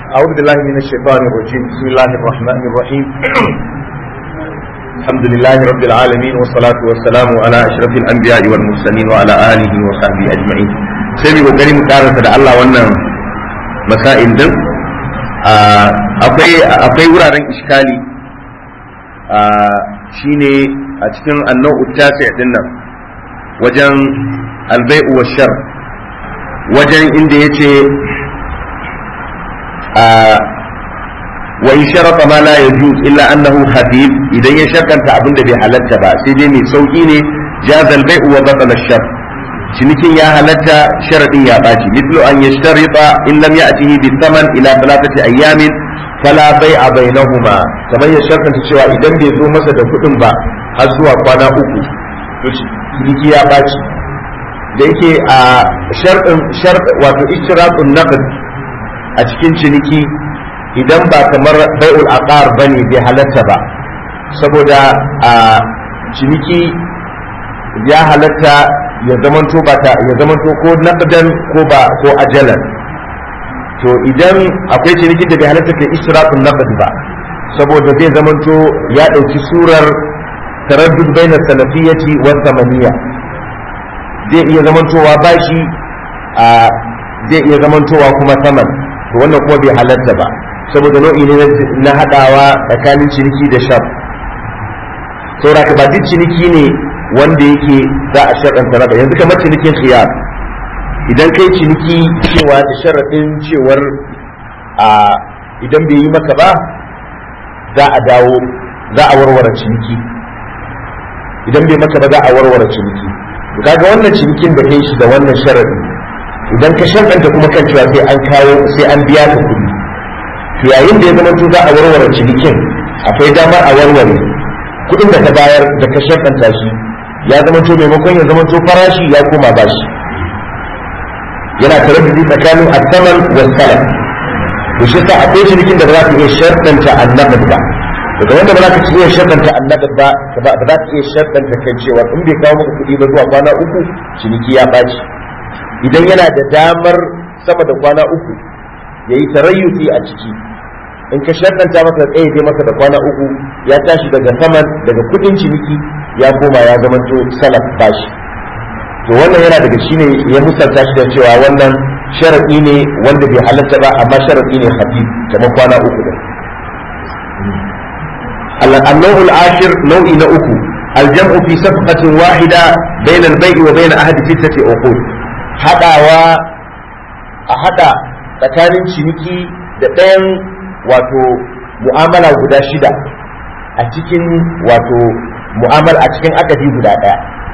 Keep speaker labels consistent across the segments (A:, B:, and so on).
A: أعوذ بالله من الشيطان الرجيم بسم الله الرحمن الرحيم الحمد لله رب العالمين والصلاة والسلام على أشرف الأنبياء والمرسلين وعلى آله وصحبه أجمعين سيدي وقريم قارة الله وانا مسائل دم akwai wuraren iskali shine a cikin annau tasi din nan wajen albai'u wa shar wajen inda yace wa in sharata ma la yajuz illa annahu habib idan ya shakanta abin da bai halatta ba sai dai mai sauki ne jazal bai'u wa batala shar cinikin ya halatta sharadin ya baci mithlu an yashtarita in lam ya'tihi bi thaman ila thalathati ayyamin fala bai'a bainahuma kamar ya shartanta cewa idan bai zo masa da kuɗin ba har zuwa kwana uku to ciniki ya baci da yake a sharɗin shart wato ishtiratun naqd a cikin ciniki idan ba kamar bai'ul aqar bane bai halatta ba saboda a ciniki ya halatta ya zamanto ba ta ya zamanto ko naqdan ko ba ko ajalan to idan akwai cinikin da bai halatta kai ishtiratun naqd ba saboda zai zamanto ya dauki surar taraddud baina salafiyati wa thamaniya zai iya zamantowa bashi a zai iya zamantowa kuma saman to wannan kuma bai halatta ba saboda nau'i ne na hadawa tsakanin ciniki da shaf saboda ka ba duk ciniki ne wanda yake za a sharɗanta raba yanzu kamar cinikin khiyar idan kai ciniki cewa da sharaɗin cewar a idan bai yi maka ba za a dawo za a warware ciniki idan bai maka ba za a warware ciniki to kaga wannan cinikin da kai shi da wannan sharaɗi idan ka sharɗanta kuma kan cewa sai an kawo sai an biya ka kuɗi to yayin da ya zama to za a warware cinikin akwai damar a warware kuɗin da ka bayar da ka sharɗanta shi ya zama to maimakon ya zama to farashi ya koma bashi yana tare da tsakanin asaman wa salam to shi sa akwai cinikin da ba za ka iya sharɗanta annabin ba daga wanda ba za ka iya sharɗanta annabin ba ba za ka iya sharɗanta kai cewa in bai kawo maka kuɗi ba zuwa kwana uku ciniki ya ɓaci idan yana da damar sama da kwana uku ya yi tarayyuti a ciki in ka sharɗanta masa tsaye dai masa da kwana uku ya tashi daga saman daga kuɗin ciniki ya koma ya zamanto salaf bashi to wannan yana daga shine ya musanta shi da cewa wannan sharaɗi ne wanda bai halatta ba amma sharaɗi ne hadith kamar kwana uku da النوع العاشر نوع نأكو الجمع في صفقة واحدة بين البيع وبين أحد ستة عقود haɗawa a haɗa tsakanin ciniki da ɗayan wato mu'amala guda shida a cikin wato mu'amala a cikin akadi guda ɗaya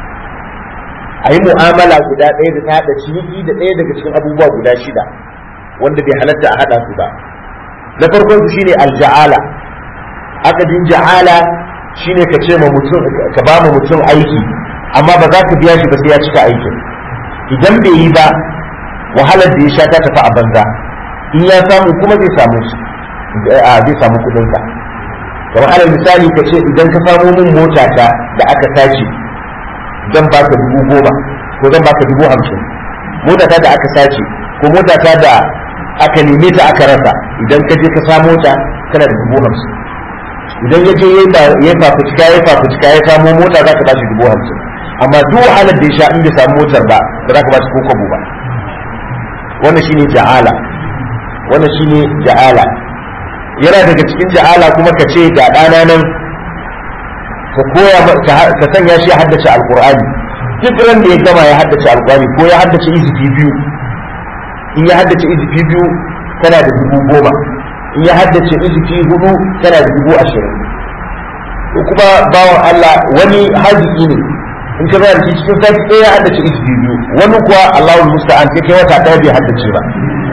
A: a yi mu'amala guda ɗaya da ta haɗa ciniki da ɗaya daga cikin abubuwa guda shida wanda bai halatta a haɗa su ba na farkon su shine alja'ala akadin ja'ala shine ka ce ma mutum ka ba ma mutum aiki amma ba za ka biya shi ba sai ya cika aikin idan bai yi ba wahalar da ya sha ta tafi a banza in ya samu kuma zai samu zai samu kudin ka kamar alal misali ka ce idan ka samu min mota ta da aka tace zan baka dubu goma ko zan baka dubu hamsin mota ta da aka sace ko mota ta da aka neme ta aka rasa idan ka je ka samu ta kana da dubu hamsin idan ya je ya fafucika ya fafucika ya samu mota za ka ba shi dubu hamsin amma duk wahalar da ya sha in bai samu motar ba ba za ka ba shi ko kwabo ba wannan shine ja'ala wannan shine ja'ala yana daga cikin ja'ala kuma ka ce ga ɗana nan ka koya ka sanya shi ya haddace alqur'ani duk ran da ya gama ya haddace alqur'ani ko ya haddace izifi biyu in ya haddace izifi biyu kana da dubu goma in ya haddace izifi hudu kana da dubu ashirin kuma bawan Allah wani haziki ne in ka bayar cikin sati ɗaya ya haddace izifi biyu wani kuwa Allahu musta'an sai kai wata ɗaya bai haddace ba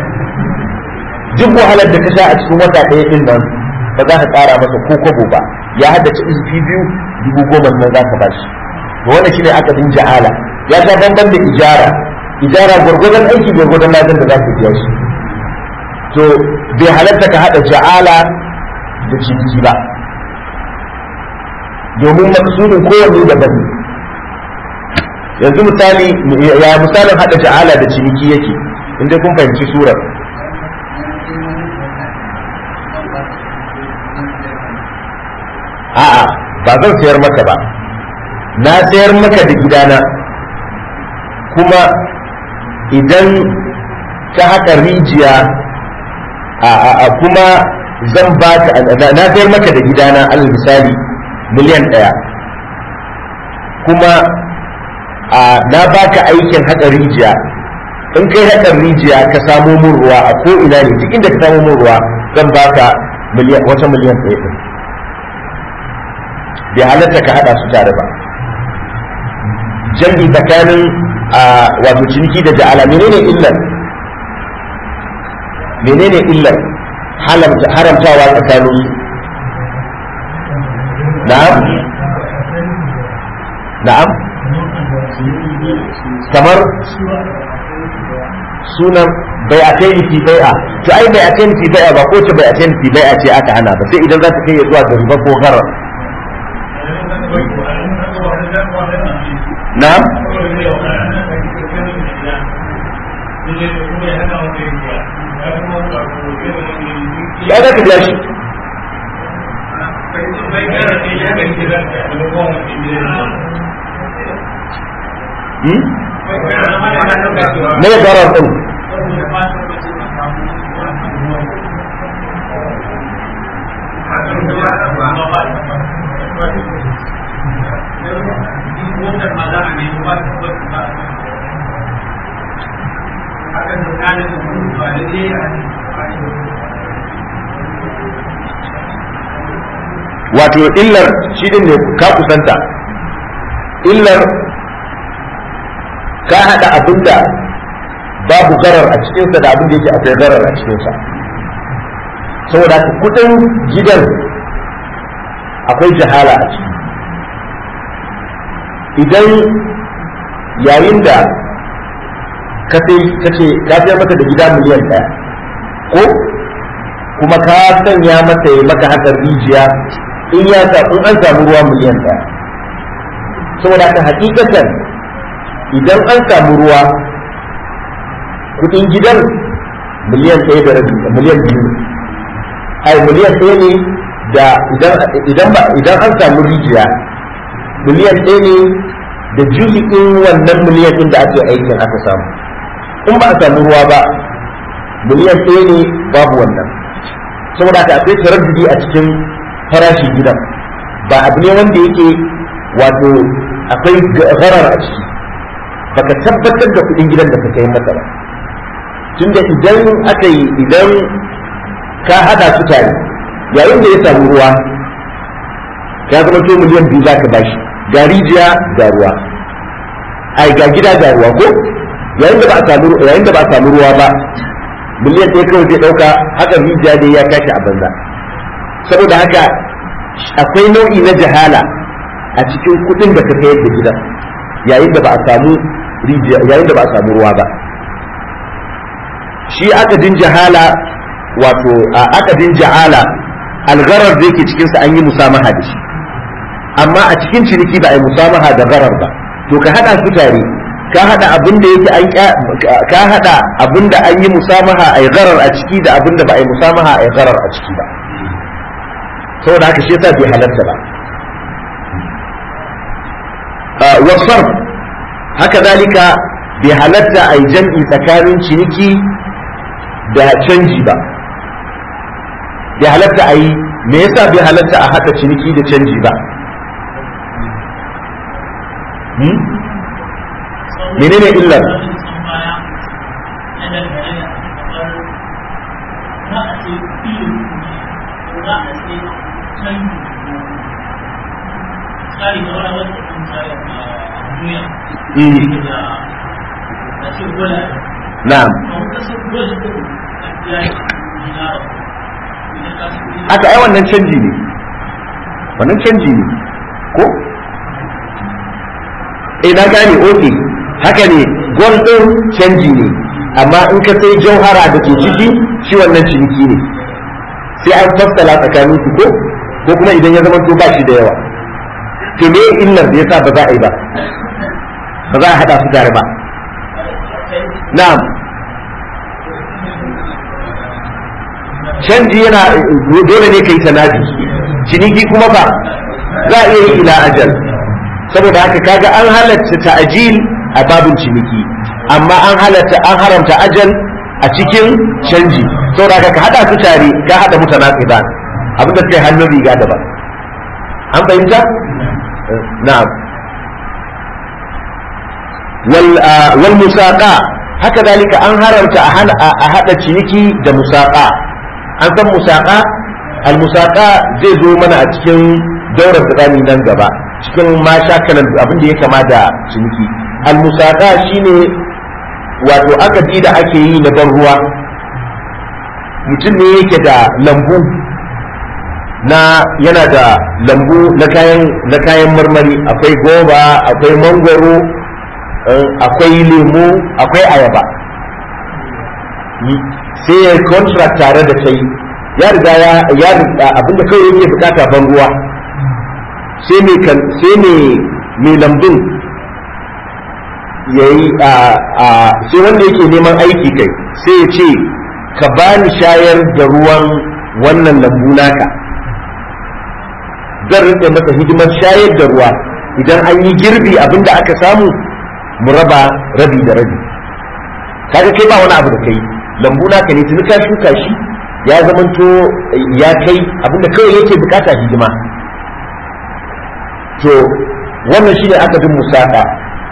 A: duk wahalar da ka sha a cikin wata ɗaya ɗin nan ba za ka ƙara masa ko kwabo ba ya haddace izifi biyu dubu goma nan za ka bashi to wannan shine akadin ja'ala ya sha bamban da ijara ijara gwargwadon aiki gwargwadon ladan da za ka biya shi to bai halatta ka haɗa ja'ala da ciniki ba domin maksudin kowanne daban ne yanzu misali ya misalin hada ja'ala da ciniki yake inda kun fahimci surar a'a ba zan sayar maka ba na sayar maka da gidana kuma idan ka haka rijiya a kuma zan baka na sayar maka da gidana alal misali miliyan ɗaya kuma na baka aikin haka rijiya in kai hakan rijiya ka samo mun ruwa a ko ina ne duk inda ka samo mun ruwa zan baka wata miliyan ɗaya ɗin bai halatta ka haɗa su tare ba jam'i tsakanin wato ciniki da ja'ala menene illar menene illar haramtawa tsakanin su na'am na'am kamar sunan bai a kai fi bai'a to ai bai a kai fi bai'a ba ko ce bai a kai fi bai'a ce aka hana ba sai idan za ta kai ya zuwa ga riba ko garar na'am ya za ka biya shi me garar din wato illar shi din ne ka kusanta illar ka haɗa abinda babu garar a cikinsa da abin da yake akwai garar a cikinsa saboda kudin gidan akwai jahala a ciki idan yayin da ka sai ka ce ka sayar mata da gida miliyan ɗaya ko kuma ka sanya mata ya maka hakan rijiya in ya in an samu ruwa miliyan ɗaya saboda ka hakikatan idan an samu ruwa kudin gidan miliyan ɗaya da rabi miliyan biyu ai miliyan ɗaya ne da idan ba idan an samu rijiya miliyan ɗaya ne da juzi'in wannan miliyan ɗin da ake aikin aka samu in ba a samu ruwa ba miliyan ɗaya ne babu wannan saboda haka akwai taraddudi a cikin farashin gidan ba abu ne wanda yake wato akwai garar a ciki baka tabbatar da kuɗin gidan da ka kai masa ba tunda idan aka yi idan ka hada su tare yayin da ya samu ruwa ya zama to miliyan biyu za ka bashi ga rijiya ga ruwa ai ga gida ga ruwa ko yayin da ba a samu yayin da ba a samu ruwa ba miliyan ɗaya kawai zai ɗauka haka rijiya dai ya tashi a banza saboda haka akwai nau'i na jahala a cikin kuɗin da ka sayar da gidan yayin da ba a samu rijiya yayin da ba a samu ruwa ba shi akadin jahala wato a akadin ja'ala algarar da yake cikinsa an yi musamaha da shi amma a cikin ciniki ba a yi musamaha da garar ba to ka hada su tare ka hada abin da yake an ka hada abin da an yi musamaha a yi garar a ciki da abin da ba a yi musamaha a yi garar a ciki ba saboda haka shi yasa bai halarta ba wasarf haka zalika bai halatta a yi jam'i tsakanin ciniki da canji ba bai halatta a yi me yasa bai halatta a haɗa ciniki da canji ba menene illar Na'am. Aka ai wannan canji ne. Wannan canji ne. Ko? Eh na gane oke. Haka ne gol ɗin canji ne. Amma in ka sai jauhara da ke ciki shi wannan ciniki ne. Sai an fassala tsakanin su ko? Ko kuma idan ya zama to ba shi da yawa. To me illar da yasa ba za a yi ba? Ba za a haɗa su tare ba. na'am canji yana dole ne kai tanadi ciniki kuma ba za a iya yi ila ajal saboda haka kaga an halatta ta'jil a babin ciniki amma an halatta an haramta ajal a cikin canji saboda haka ka hada su tare ka hada mutanaqidan abinda sai hannun riga daban an fahimta na'am wal wal musaqa haka dalika an haramta a hada ciniki da musaqa an san musaqa al musaqa zai zo mana a cikin daurar tsakani nan gaba cikin ma shakalan abin da ya kama da ciniki al musaqa shine wato akadi da ake yi na ban ruwa mutum ne yake da lambu na yana da lambu na kayan na kayan marmari akwai goba akwai mangwaro akwai lemu akwai ayaba sai ya contract tare da kai ya riga ya ya riga abinda kawai yake bukata ban ruwa sai mai kan sai mai mai lambun yayi a a sai wanda yake neman aiki kai sai ya ce ka bani shayar da ruwan wannan lambu naka zan rike masa hidimar shayar da ruwa idan an yi girbi abinda aka samu mu raba rabi da rabi kaga kai ba wani abu da kai lambu naka ne tuni ka shuka shi ya zamanto ya kai abinda kawai yake bukata hidima to wannan shine aka bin musaka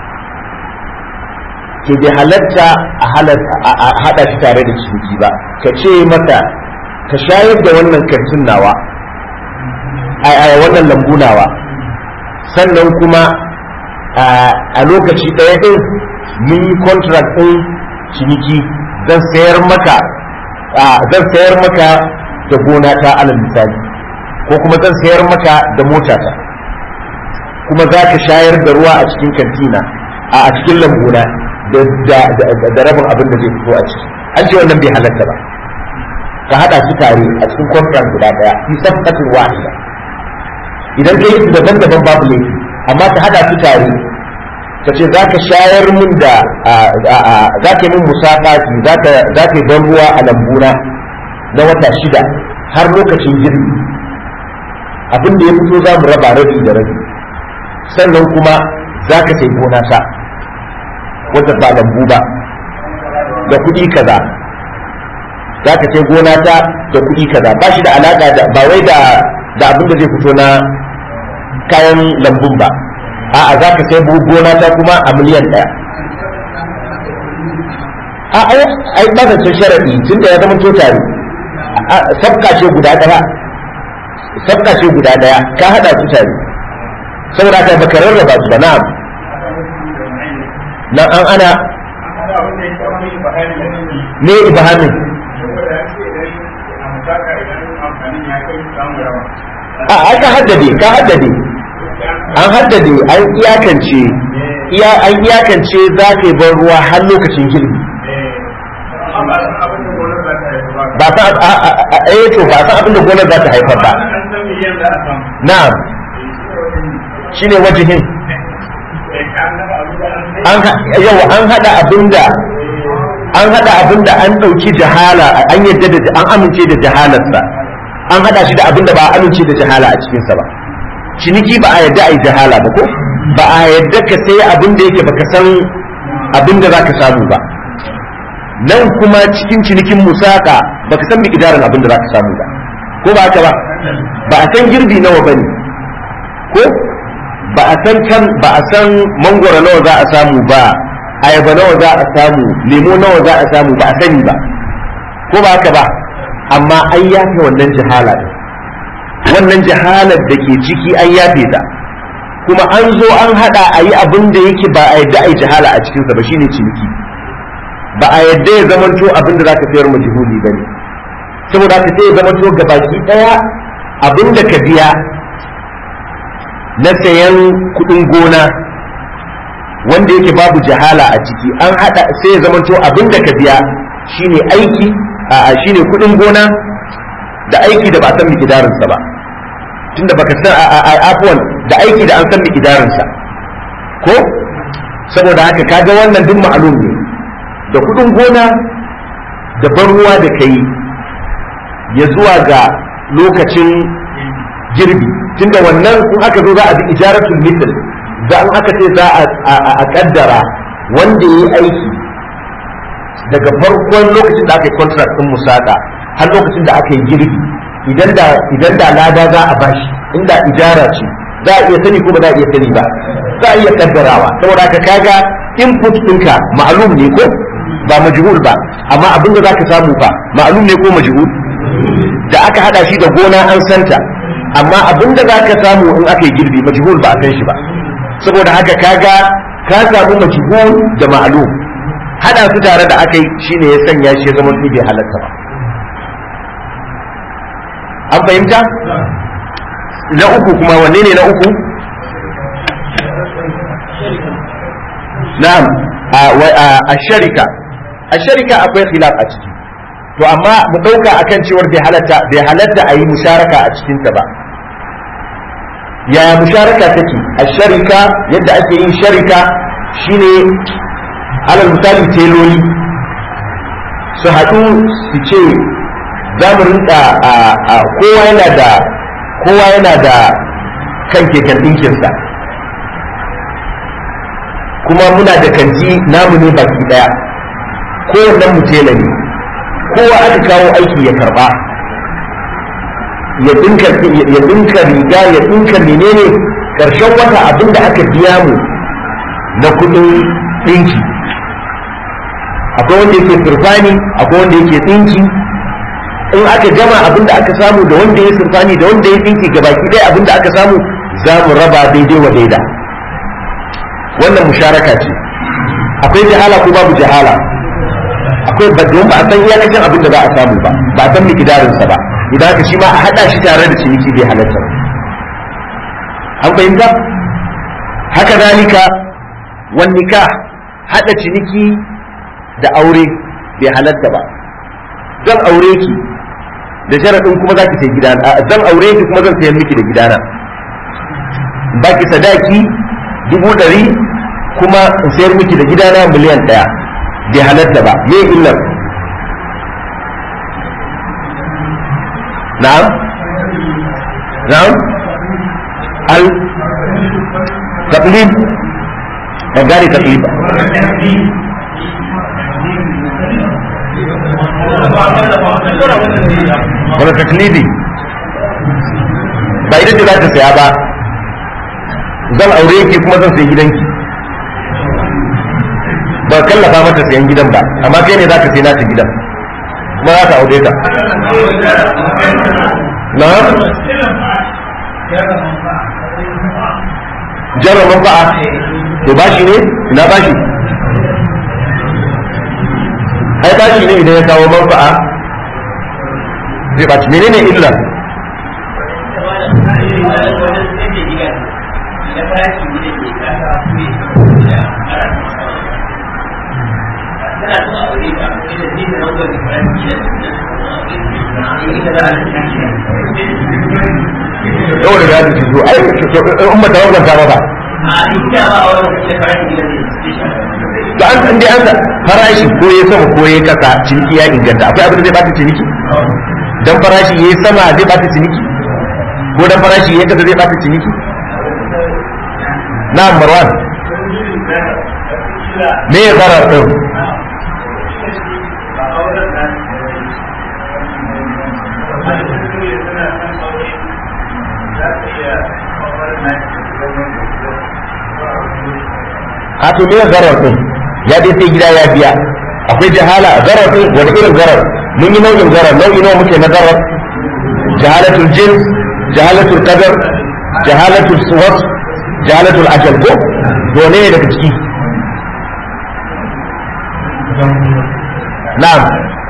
A: to bai halatta a hada shi tare da ciniki ba ka ce mata ka shayar da wannan kantin nawa a wannan lambu nawa sannan kuma a lokaci ɗaya ɗin mun yi contract ɗin ciniki zan sayar maka zan sayar maka da gona ta alal misali ko kuma zan sayar maka da motata kuma za ka shayar da ruwa a cikin kantina a cikin lambuna da rabin abin da zai fito a ciki an ce wannan bai halatta ba ka hada su tare a cikin contract guda daya fi sabqatin wahida idan kai su daban-daban babu laifi amma ka hada su tare ka ce za ka shayar min da za ka yi min musafati za ka yi ban ruwa a lambuna na wata shida har lokacin girbi abin da ya fito za mu raba rabi da rabi sannan kuma za ka sai gona ta wata ba lambu ba da kuɗi kaza za ka sai gona ta da kuɗi kaza ba shi da alaƙa da ba wai da da abin da zai fito na kayan lambun ba a'a za ka sai gona ta kuma a miliyan ɗaya a ai ba zancen sharaɗi tun da ya zama to tare sabka ce guda ɗaya sabka ce guda ɗaya ka haɗa su tare saboda haka baka rarraba su ba na'am nan an ana ne ibahamin a aka haddade ka haddade an haddade an iyakance iya an iyakance za ka yi ban ruwa har lokacin girbi ba ta eh to ba ta abin da gonar za ta haifar ba na'am shine wajihin an yawa an hada abinda an hada abinda an dauki jahala an yadda da an amince da jahalarsa an hada shi da abinda ba a amince da jahala a cikin sa ba ciniki ba a yadda ai jahala ba ko ba a yadda ka sai abinda yake baka san abinda zaka samu ba nan kuma cikin cinikin musaka baka san miqdarin abinda zaka samu ba ko ba haka ba ba a san girbi nawa bane ko ba a san kan ba a san mangoro nawa za a samu ba ayaba nawa za a samu lemo nawa za a samu ba a sani ba ko ba haka ba amma an yafe wannan jahala wannan jahalar da ke ciki an yafe ta kuma an zo an hada a yi abin da yake ba a yadda a yi jahala a cikinsa ba shine ciniki ba a yadda ya zamanto abin da za ka sayar majihuli ba ne saboda haka sai ya zamanto gabaki daya abin da ka biya na sayan kudin gona wanda yake babu jahala a ciki an hada sai ya zamanto abin da ka biya shine aiki a shine kudin gona da aiki da ba san mikidarinsa ba tunda baka san a afwan da aiki da an san mikidarinsa ko saboda haka kaga wannan duk ma'alum ne da kudin gona da ban ruwa da kai ya zuwa ga lokacin girbi tunda wannan in aka zo za a bi ijaratul mithl za in aka ce za a kaddara wanda yayi aiki daga farkon lokacin da aka yi contract din musaka har lokacin da aka yi girbi idan da idan da lada za a bashi inda ijara ce za a iya sani ko ba za a iya sani ba za a iya kaddarawa saboda ka kaga input ɗinka ma'lum ne ko ba majhul ba amma abin da zaka samu ba ma'lum ne ko majhul da aka hada shi da gona an santa amma abin da zaka samu in aka yi girbi majhul ba a san shi ba saboda haka kaga ka samu majhul da ma'lum hada su tare da aka yi shine ya sanya shi ya zama bai halatta ba an fahimta na uku kuma wanne ne na uku na'am a sharika a sharika akwai khilaf a ciki to amma mu dauka akan cewar bai halatta bai halatta a yi musharaka a cikin ta ba yaya musharaka take a sharika yadda ake yin sharika shine alal misali teloli su haɗu su ce za mu rinka kowa yana da kowa yana da kan keken ɗinkinsa kuma muna da kanti namu ne baki ɗaya kowannen mu tela ne kowa aka kawo aiki ya karba ya dinka ya dinka riga ya dinka menene karshen wata abinda aka biya mu na kudin dinki akwai wanda yake surfani akwai wanda yake dinki in aka gama abinda aka samu da wanda ya surfani da wanda ya dinki gabaki ɗaya abinda aka samu za mu raba daidai wa daida wannan musharaka ce akwai jahala ko babu jahala akwai ba don ba a san iyakacin abin da za a samu ba ba a san mikidarinsa ba idan haka shi ma a haɗa shi tare da ciniki bai halatta ba an fahimta haka zalika wan nikah haɗa ciniki da aure bai halatta ba zan aure ki da sharaɗin kuma za ki sai gidana zan aure ki kuma zan sayar miki da gidana baki sadaki dubu ɗari kuma in sayar miki da gidana miliyan ɗaya bai halatta ba me illar na'am na'am al taqlid ban gane taqlid wani taklidi ba ita ce za ta saya ba zan aure ki kuma zan sayi gidanki ba kallafa mata sayan gidan ba amma kai ne za ka sai nata gidan kuma za ka aure ta na jarra manfa'a to bashi ne ina bashi ai bashi ne idan ya kawo manfa'a zai baci menene illa yau da ya ci zo ai umma ta wannan ta ba to an san dai an sa farashi ko ya sama ko ya kasa ciniki ya inganta akwai abin da zai bata ciniki dan farashi yayi sama zai bata ciniki ko dan farashi yayi kasa zai bata ciniki na marwan me ya zarar din a to me zarar din ya dai sai gida ya biya akwai jahala zarar din wani irin zarar mun yi nau'in zarar nau'i nawa muke na zarar jahalatul jins jahalatul qadar jahalatul suwat jahalatul ajal ko dole ne daga ciki na'am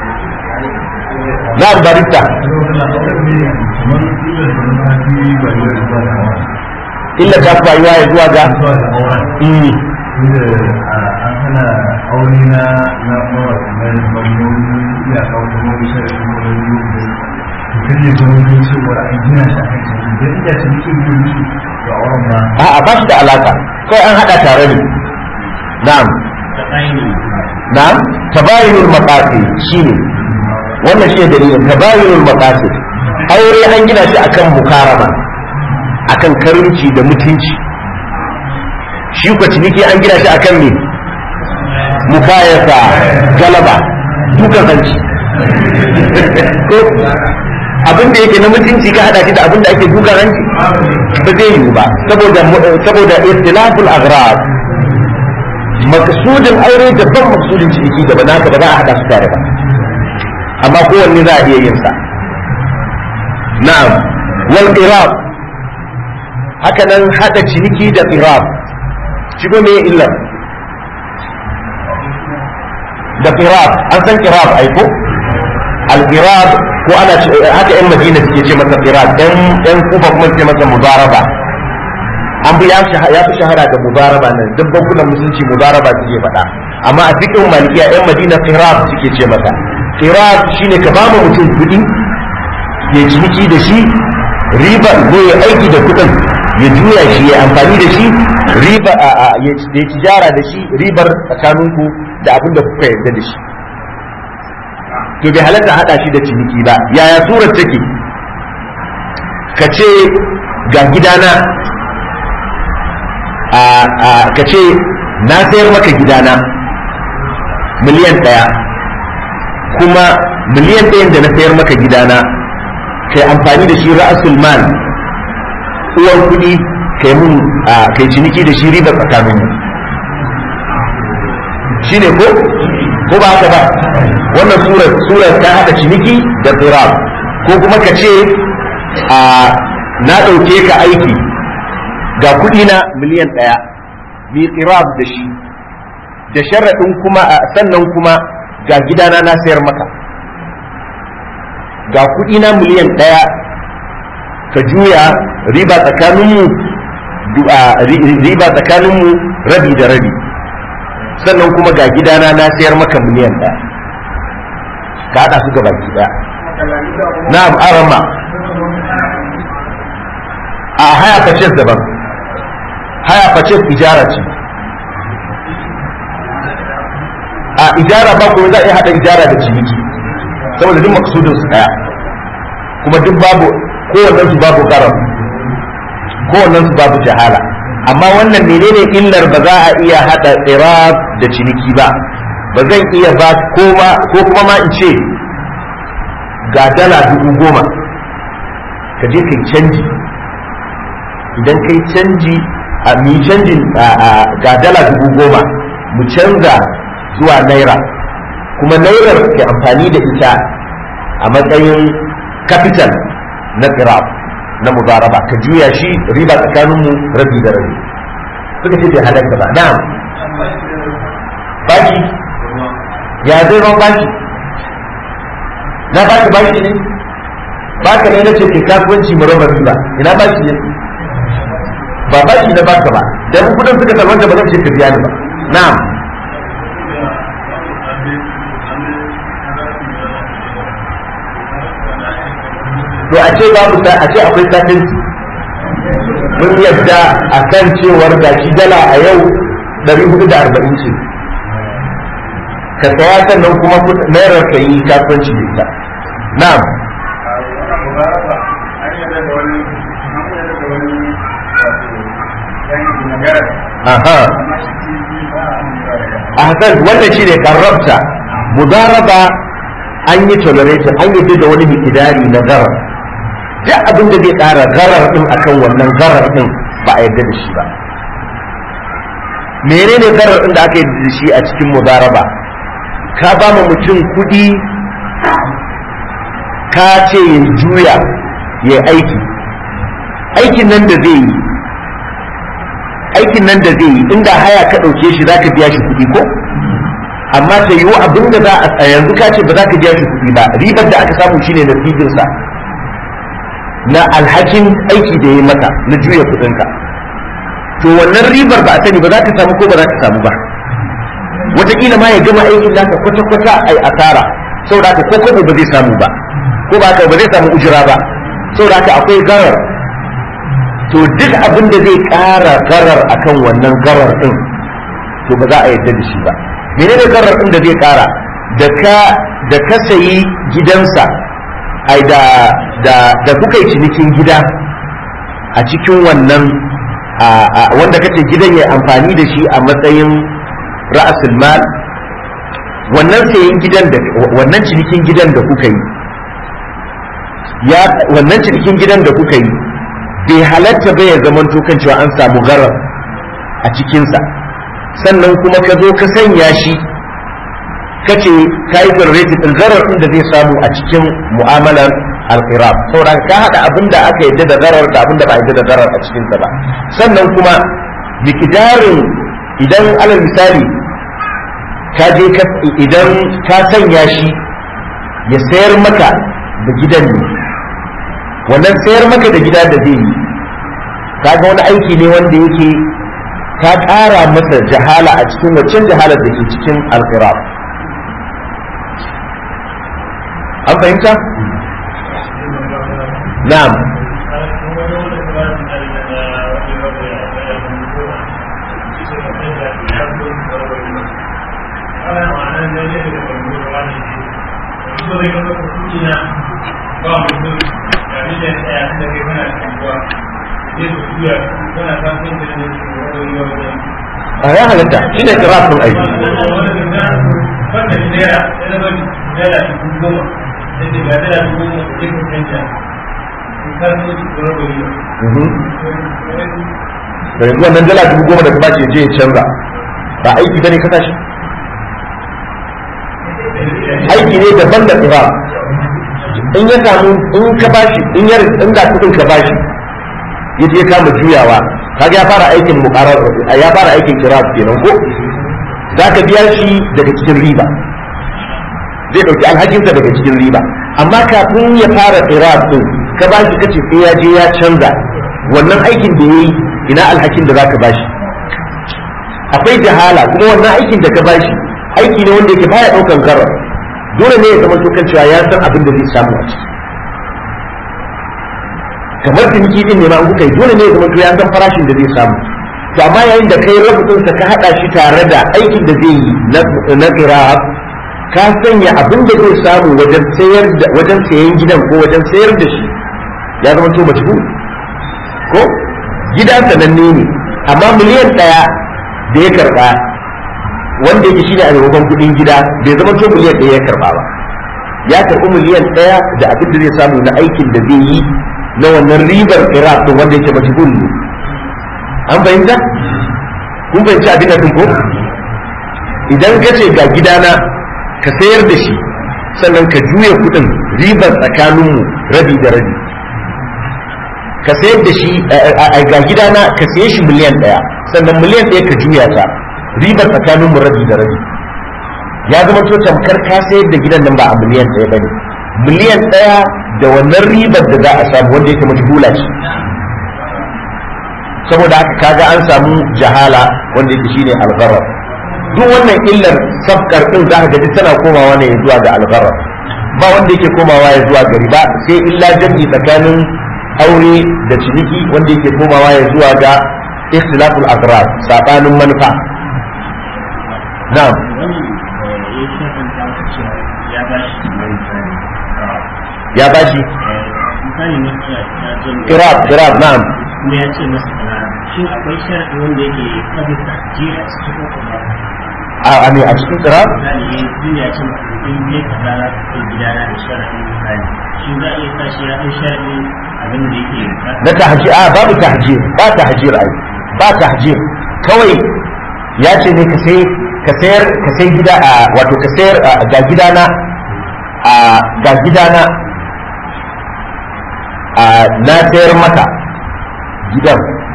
A: na'am barista illa ta fi rayuwa ya zuwa ga
B: an hana aure na na mawaƙi na mamman iyaka kuma bisa da kuma wani yau da kan yi zama don cewa an gina shi a kan canji don iya cikin yin musu ga auren ma
A: a'a ba shi da alaka kai an hada tare ne na'am na'am tabayinul maqasid shine wannan shi dalilin tabayinul maqasid aure an gina shi akan mukarama akan karimci da mutunci shi kwa ciniki an gina shi akan me mukayasa galaba dukan hanci ko abin da yake na mutunci ka hada shi da abin da ake dukan hanci ba zai yiwu ba saboda saboda istilaful aghrab maksudin aure daban maksudin ciniki daban naka ba za a hada su tare ba amma kowanne za a iya yin sa na'am wal qirab haka nan hada ciniki da qirab shi ko me illar da qirab an san qirab ai ko al qirab ko ana haka yan madina suke ce masa qirab yan yan kufa kuma suke masa mudaraba an bi ya fi shahara da mudaraba nan duk bankunan musulunci mudaraba suke faɗa amma a cikin malikiya yan madina qirab suke ce masa qirab shine ka ba mutum kuɗi ya ciniki da shi riba ko ya aiki da kuɗin ya juya shi ya amfani da shi riba ya tijara da shi ribar tsakaninku da abin da kuka yarda da shi to bai halatta hada shi da ciniki ba yaya surar take ka ce ga gidana ka ce na sayar maka gidana miliyan ɗaya kuma miliyan ɗayan da na sayar maka gidana kai amfani da shi ra'asul mal uwar kuɗi kai mun kai ciniki da shi riba tsakanin mu shine ko ko ba haka ba wannan surar surar ta hada ciniki da qirab ko kuma ka ce a na ɗauke ka aiki ga kuɗi na miliyan ɗaya mi qirab da shi da sharaɗin kuma sannan kuma ga gidana na sayar maka ga kuɗi na miliyan ɗaya ka juya riba tsakaninmu riba tsakaninmu rabi da rabi sannan kuma ga gidana na sayar maka miliyan ɗaya ka haɗa su ga baki ɗaya na'am arama a haya purchase daban haya purchase ijara ce a ijara ba kuma za a iya haɗa ijara da ciniki saboda duk maksudin su ɗaya kuma duk babu kowannen su babu karam kowannen su babu jahala amma wannan menene illar ba za a iya hada tsirab da ciniki ba ba zan iya ba koma ko kuma ma in ce ga dala dubu goma ka je kai canji idan kai canji a mi canjin ga dala dubu goma mu canza zuwa naira kuma nairar ke amfani da ita a matsayin capital na qirab na mudaraba ka juya shi riba tsakaninmu rabi da rabi suka ce bai halatta ba na'am baki ya zai ban baki na baki baki ne baka ne na ce ke kasuwanci mu raba riba ina baki ne ba baki na baka ba dan kudin suka talwanta ba zan ce ka biya ni ba na'am to a ce babu ta a ce akwai satinci mun yadda a kan cewar da shi dala a yau 440 ce ka saya sannan kuma naira ka yi kasuwanci da ita na'am aha a hasan wannan shi ne karrabta mudaraba an yi tolerated an yi da wani mikidari na garar duk abin da zai ƙara garar din akan wannan garar din ba a yarda da shi ba menene garar din da aka yi da shi a cikin mudaraba ka ba mu mutum kuɗi ka ce ya juya ya aiki aikin nan da zai yi aikin nan da zai yi inda haya ka ɗauke shi za ka biya shi kuɗi ko amma ta yiwu abin da za a yanzu ka ce ba za ka biya shi kuɗi ba ribar da aka samu shine natijarsa na alhakin aiki da ya maka na juya kuɗinka to wannan ribar ba a sani ba za ta samu ko ba za ta samu ba wataƙila ma ya gama aikin naka kwata-kwata a asara saboda haka ko kwabo ba zai samu ba ko ba haka ba zai samu ujira ba saboda haka akwai garar to duk abin da zai ƙara garar akan wannan garar ɗin to ba za a yarda da shi ba menene garar ɗin da zai ƙara da ka da ka sayi gidansa ai da da da kuka yi cinikin gida a cikin wannan wanda kace gidan ya amfani da shi a matsayin ra'asul mal wannan sayan gidan da wannan cinikin gidan da kuka yi ya wannan cinikin gidan da kuka yi bai halatta bai ya zaman kan cewa an samu garar a cikinsa sannan kuma ka zo ka sanya shi kace ka yi generated din garar din da zai samu a cikin mu'amalar al-irab saboda ka hada abin da aka yadda da garar da abin da ba yadda da garar a cikin sa ba sannan kuma miqdarin idan alal misali ka je ka idan ka sanya shi ya sayar maka da gidan ne wannan sayar maka da gida da zai yi kaga wani aiki ne wanda yake ka ƙara masa jahala a cikin waccan jahalar da ke cikin al-irab an fahimta? na'am a ya halatta shi ne kirafin aiki da yanzu wannan dala dubu goma da ka bace je ya canza ba aiki bane ka tashi aiki ne daban da kira in ya samu in ka bashi in ya in da kudin ka bashi ya je kama juyawa kaga ya fara aikin muqarar ya fara aikin kira kenan ko zaka biya shi daga cikin riba zai dauki alhakinsa daga cikin riba amma kafin ya fara kira din ka bashi kace sai ya je ya canza wannan aikin da yayi ina alhakin da zaka bashi akwai jahala kuma wannan aikin da ka bashi aiki ne wanda yake baya daukan garar dole ne ya zama kan cewa ya san abin da zai samu a ciki kamar ciniki din ne ma an kuka yi dole ne ya zama ya san farashin da zai samu to amma yayin da kai rubutun sa ka hada shi tare da aikin da zai yi na qira'a ka sanya abin da zai samu wajen sayar da wajen sayan gidan ko wajen sayar da shi ya zama to majhul ko gida sananne ne amma miliyan daya da ya karba wanda yake shine a maimakon kudin gida bai zama to miliyan daya ya karba ba ya karbi miliyan daya da abin da zai samu na aikin da zai yi na wannan ribar iraq to wanda yake majhul ne an fahimta kun fahimci abin da ko idan ka ce ga gidana ka sayar da shi sannan ka juya kudin ribar tsakaninmu rabi da rabi ka sayar da shi ga gidana ka saye shi miliyan ɗaya sannan miliyan ɗaya ka juya ta ribar tsakaninmu rabi da rabi ya zama to tamkar ka sayar da gidan nan ba a miliyan ɗaya bane miliyan ɗaya da wannan ribar da za a samu wanda yake majhula ce saboda haka kaga an samu jahala wanda yake shine algharar duk wannan illar sabkar din za ka ga tana komawa ne zuwa ga algharar ba wanda yake komawa ya zuwa ga riba sai illa jami tsakanin aure da ciniki wanda yake komawa ya zuwa ga ikhtilaful agrar sabanin manufa na'am ya bashi kirab kirab na'am
C: kuma ya ce masa kaza shin akwai sharadi wanda yake kabin tahjir a cikin kuma
A: a a ne a cikin kirab
C: misali ya yi ya ce masa in ne kaza za ka kai gidana da sharadi misali shin za a iya sa shi ya ɗan sharadi abin da yake
A: na tahjir a babu tahjir ba tahjir ai ba tahjir kawai ya ce ne ka sai ka sayar ka sai gida a wato ka sayar ga gidana a ga gidana a na sayar maka gidan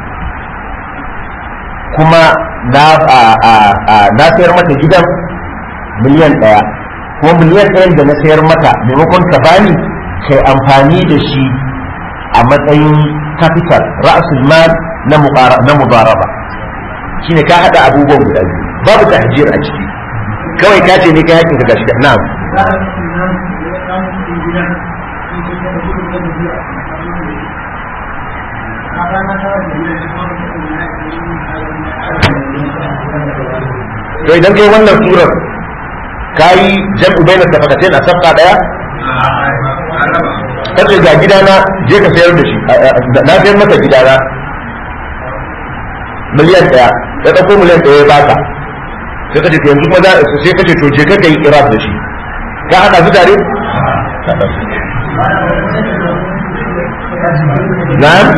A: kuma na a a a na sayar maka gidan miliyan ɗaya kuma miliyan ɗayan da na sayar maka maimakon ka bani kai amfani da shi a matsayin capital ra'asul mal na muqara na mudaraba shine ka hada abubuwan guda biyu babu tahjir a ciki kawai ka ce ne kai hakin ka gashi na'am to idan kai wannan surar kayi jam'u baina safaqatain a safqa daya kace ga gidana je ka sayar da shi na sayar maka gidana miliyan ɗaya ya ɗauko miliyan ɗaya ya baka sai kace to yanzu kuma za sai kace to je ka yi irab da shi ka haɗa su tare na'am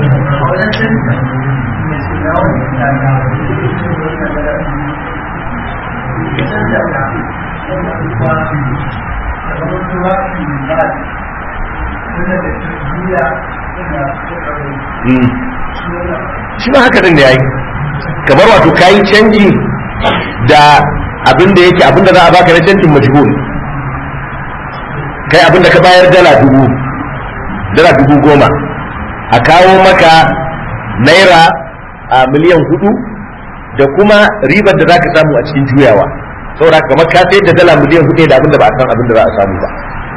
A: shi ma haka din da yayi kamar wato kayi canji da abin da yake abin da za a baka na canjin majhul kai abin da ka bayar dala dubu dala dubu goma a kawo maka naira a miliyan hudu da kuma ribar da za ka samu a cikin juyawa saboda kamar ka sayar da dala miliyan hudu da abin da ba a san abin da za a samu ba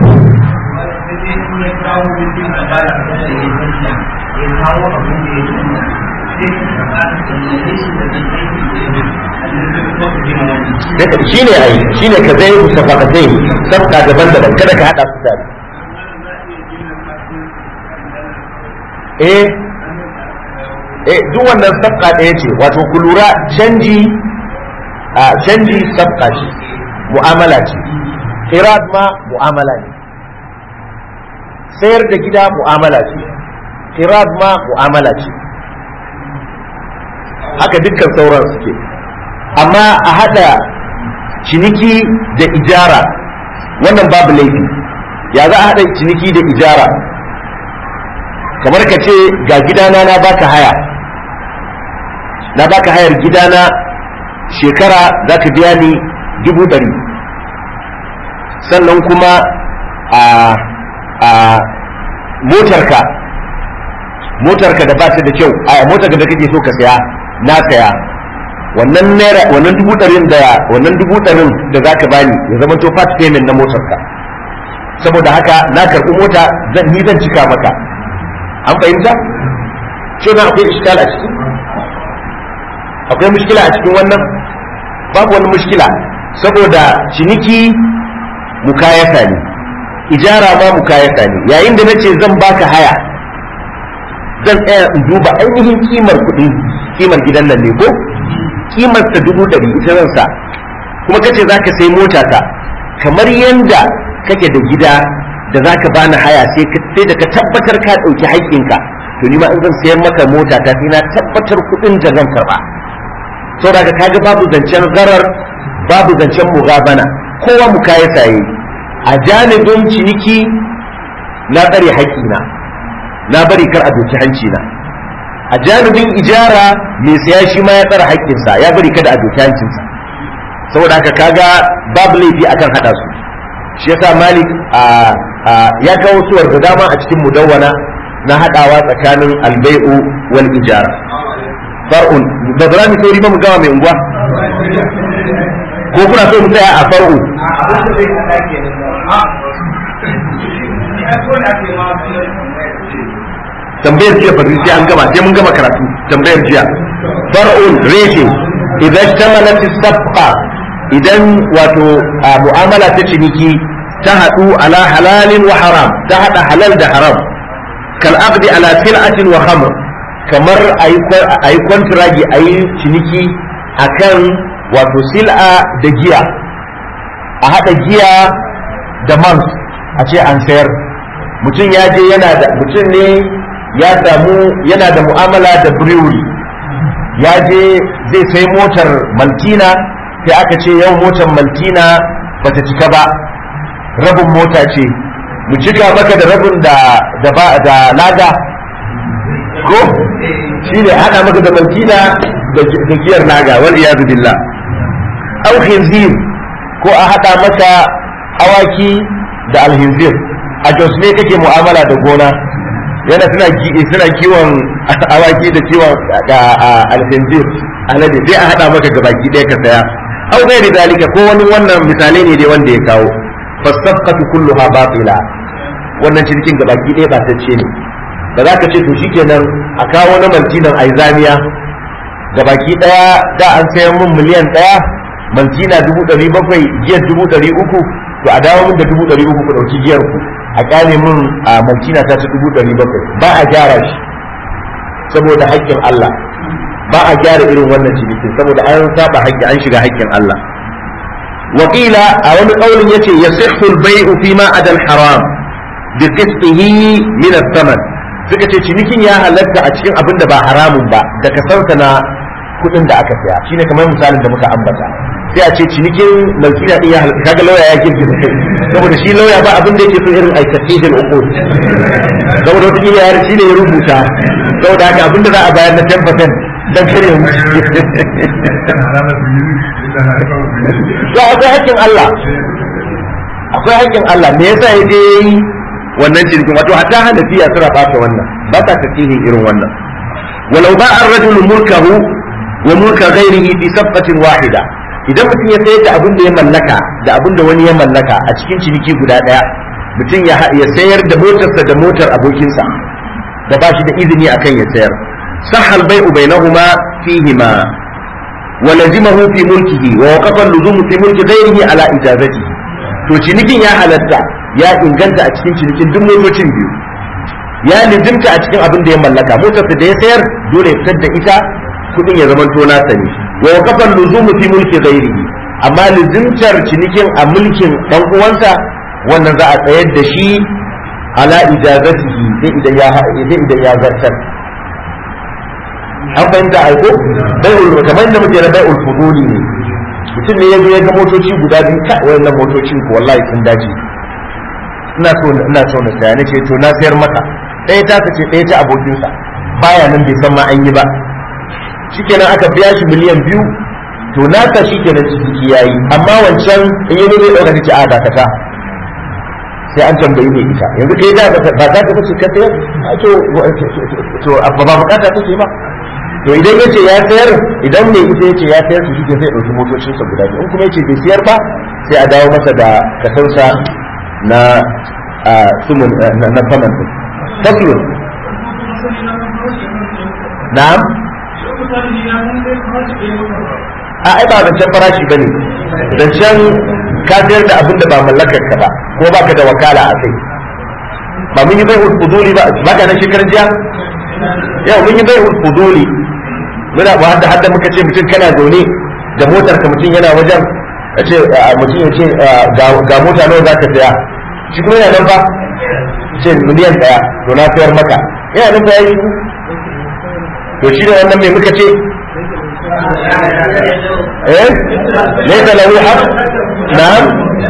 A: shi ne ai shi ne ka zai ku safakatai sabka daban-daban kada ka haɗa su tare eh eh duk wannan sabka ɗaya ce wato ku lura canji a canji sabka ce mu'amala ce irad ma mu'amala ne sayar da gida mu'amala ce irad ma mu'amala ce haka dukkan sauran suke amma a hada ciniki da ijara wannan babu laifi ya za a hada ciniki da ijara kamar ka ce ga gidana na baka haya na baka hayar gidana shekara za ka biya ni dubu ɗari sannan kuma a a motarka motarka da ba ta da kyau a motarka da kake so ka saya na saya wannan naira wannan dubu ɗarin da wannan dubu ɗarin da zaka bani ya zama to part payment na motarka saboda haka na karɓi mota zan ni zan cika maka an fahimta ce na akwai iskal a ciki akwai mushkila a cikin wannan babu wani mushkila saboda ciniki mukayasa ne ijara ma mukayasa ne yayin da nace zan baka haya zan tsaya in duba ainihin kimar kuɗin kimar gidan nan ne ko kimar ta dubu ɗari ita zan sa kuma kace zaka sai mota ta kamar yanda kake da gida da zaka bani haya sai sai da ka tabbatar ka ɗauki haƙƙinka to ni ma in zan sayar maka mota ta sai na tabbatar kuɗin da zan karɓa saboda ka kaga babu zancen zarar babu zancen mugabana kowa mukayasa yi a janibin ciniki na tsare haƙƙina na bari kar a doki hanci na a janibin ijara mai saya shi ma ya tsara haƙƙinsa ya bari kada a doki hancinsa saboda haka kaga babu laifi akan haɗa su shi yasa malik ya kawo suwar da dama a cikin mudawwana na haɗawa tsakanin albai'u wal ijara far'un ba za mu sauri ba mu gama mai unguwa ko kuna so mu tsaya a far'u tambayar jiya fa sai an gama sai mun gama karatu tambayar jiya far'un reshe idan tamalat safqa idan wato mu'amala ta ciniki ta hadu ala halalin wa haram ta hada halal da haram kal aqdi ala sil'atin wa khamr kamar ayi kwantiragi ayi ciniki akan wato sil'a da giya a hada giya da man a ce an sayar mutum ya je yana da mutum ne ya samu yana da mu'amala da brewery ya je zai sai motar maltina sai aka ce yau motar maltina bata cika ba rabin mota ce mu cika maka da rabin da da ba da lada ko shi ne hada maka da maltina da giyar naga wal iyadu billah au khinzir ko a hada maka awaki da alhinzir a jos ne kake mu'amala da gona yana suna suna kiwon awaki da kiwon alhinzir alade sai a hada maka ga baki ɗaya ka saya au gairi dalika ko wani wannan misalai ne dai wanda ya kawo fasafqatu kulluha batila wannan cikin ga baki ɗaya ba ce ne ba za ka ce to shikenan a kawo na maltinan aizamiya ga baki ɗaya da an sayan mun miliyan ɗaya maltina dubu ɗari bakwai giyar dubu ɗari uku to a dawo mun da dubu ɗari uku ku ɗauki giyar ku a kyale mun a malkina ta ta dubu ɗari bakwai ba a gyara shi saboda haƙƙin Allah ba a gyara irin wannan cinikin saboda an saba haƙƙi an shiga haƙƙin Allah wakila a wani ƙaunin yace yasihhu al-bay'u fi ma adal haram bi qisṭihi min ath-thaman suka ce cinikin ya halatta a cikin abin da ba haramun ba da kasansa na kuɗin da aka saya shine kamar misalin da muka ambata sai a ce cinikin malkina din ya halatta kaga lauya ya girgiza kai saboda shi lauya ba abin da yake so irin aikatihil uqud saboda wata kila ya shi ne ya rubuta saboda haka abin da za a bayar na 10% dan kare mu to akwai hakkin Allah akwai hakkin Allah me yasa ya je yi wannan cinikin wato hatta hanafiya suna bata wannan ba ta tasihin irin wannan walau ba ar-rajulu mulkahu wa mulka ghairihi fi safqatin wahida idan mutum ya sayar da abin da ya mallaka da abin da wani ya mallaka a cikin ciniki guda daya mutum ya sayar da motarsa da motar abokinsa da ba shi da izini akan ya sayar sahal bai'u bainahuma fihima wa lazimahu fi mulkihi wa waqafa al-luzumu fi mulki ghairihi ala ijazatihi to cinikin ya halatta ya inganta a cikin cinikin duk motocin biyu ya lizimta a cikin abin da ya mallaka motarsa da ya sayar dole ya fitar da ita kudin ya zama to nasa ne wa waqafa luzumu fi mulki ghairihi amma lizimtar cinikin a mulkin dan uwansa wannan za a tsayar da shi ala ijazatihi sai idan ya sai idan ya zartar an fahimta aiko bai'ul kamar da muke na bai'ul fuduli ne mutum ne ya zo ya ga motoci guda biyu ka wayannan motocin ko wallahi sun dace ina so ina so na saya nace to na sayar maka ɗaya ta ce ɗaya ta abokinsa baya nan bai san ma an yi ba shikenan aka biya shi miliyan biyu to naka shikenan ciki yayi amma wancan in yi zai ɗauka ce a dakata sai an tambayi mai ita yanzu kai da ba za ka bace ka sayar to to ba bukata take ba to idan yace ya sayar idan mai ita yace ya sayar su shi zai dauki motocin sa guda biyu in kuma yace bai sayar ba sai a dawo masa da kasansa na sumun na saman din faslun na'am a ai ba zancen farashi bane zancen ka sayar da abin da ba mallakar ka ba ko baka da wakala a kai ba mun yi bai fuduli ba ba ka nan shekarar jiya yau mun yi bai fuduli muna ba hadda hadda muka ce mutum kana zaune da motar ka mutum yana wajen a ce mutum ya ce ga mota nawa za ka saya shi kuma yana nan ba ce miliyan daya to na sayar maka yana nan ba ya yi to shi ne wannan mai muka ce eh laysa lahu haqq na'am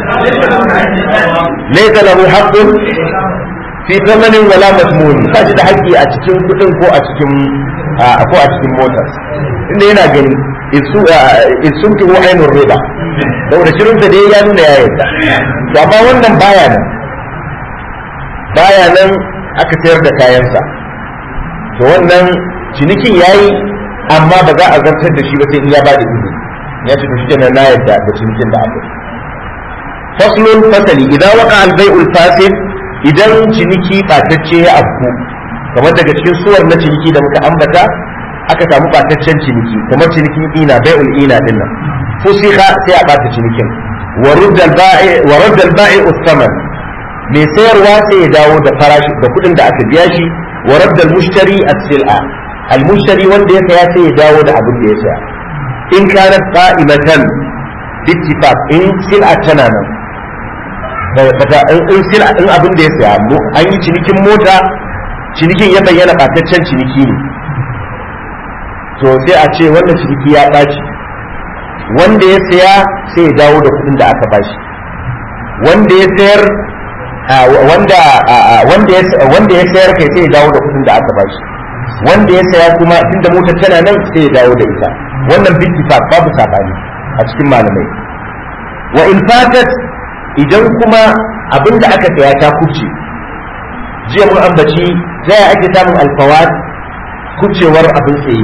A: laysa lahu haqqun fi thamanin wala masmun ba shi da haƙƙi a cikin kuɗin ko a cikin ko a cikin motar inda yana gani isun tuhu ainihin riba saboda shirinsa da ya nuna ya yarda to amma wannan baya nan baya nan aka sayar da kayansa to wannan cinikin yayi amma ba za a zartar da shi ba sai in ya bada izini ya ce to shi kenan na yarda da cinikin da aka yi faslun fasali idan waka albai'ul fasid idan ciniki ɓatacce ya afku kamar daga cikin suwar na ciniki da muka ambata aka samu ɓataccen ciniki kamar cinikin ina bai'ul ina din nan fusiha sai a ɓata cinikin wa raddal ba'i ustaman mai sayarwa sai ya dawo da farashi da kuɗin da aka biya shi wa raddal mushtari as-sil'a al mushtari wanda ya saya sai ya dawo da abin da ya saya in kanat qa'imatan bittifaq in sil'a tana nan bata in sila in abin da ya saya an yi cinikin mota cinikin ya bayyana ɓataccen ciniki ne to sai a ce wannan ciniki ya ɓaci wanda ya saya sai ya dawo da kuɗin da aka bashi wanda ya sayar wanda wanda ya sayar kai sai ya dawo da kuɗin da aka bashi wanda ya saya kuma tunda motar tana nan sai ya dawo da ita wannan bittifaq babu sabani a cikin malamai wa in fatat idan kuma abin da aka saya ta kubce jiya mun ambaci ta yaya ake samun alfawat kubcewar abin tsaye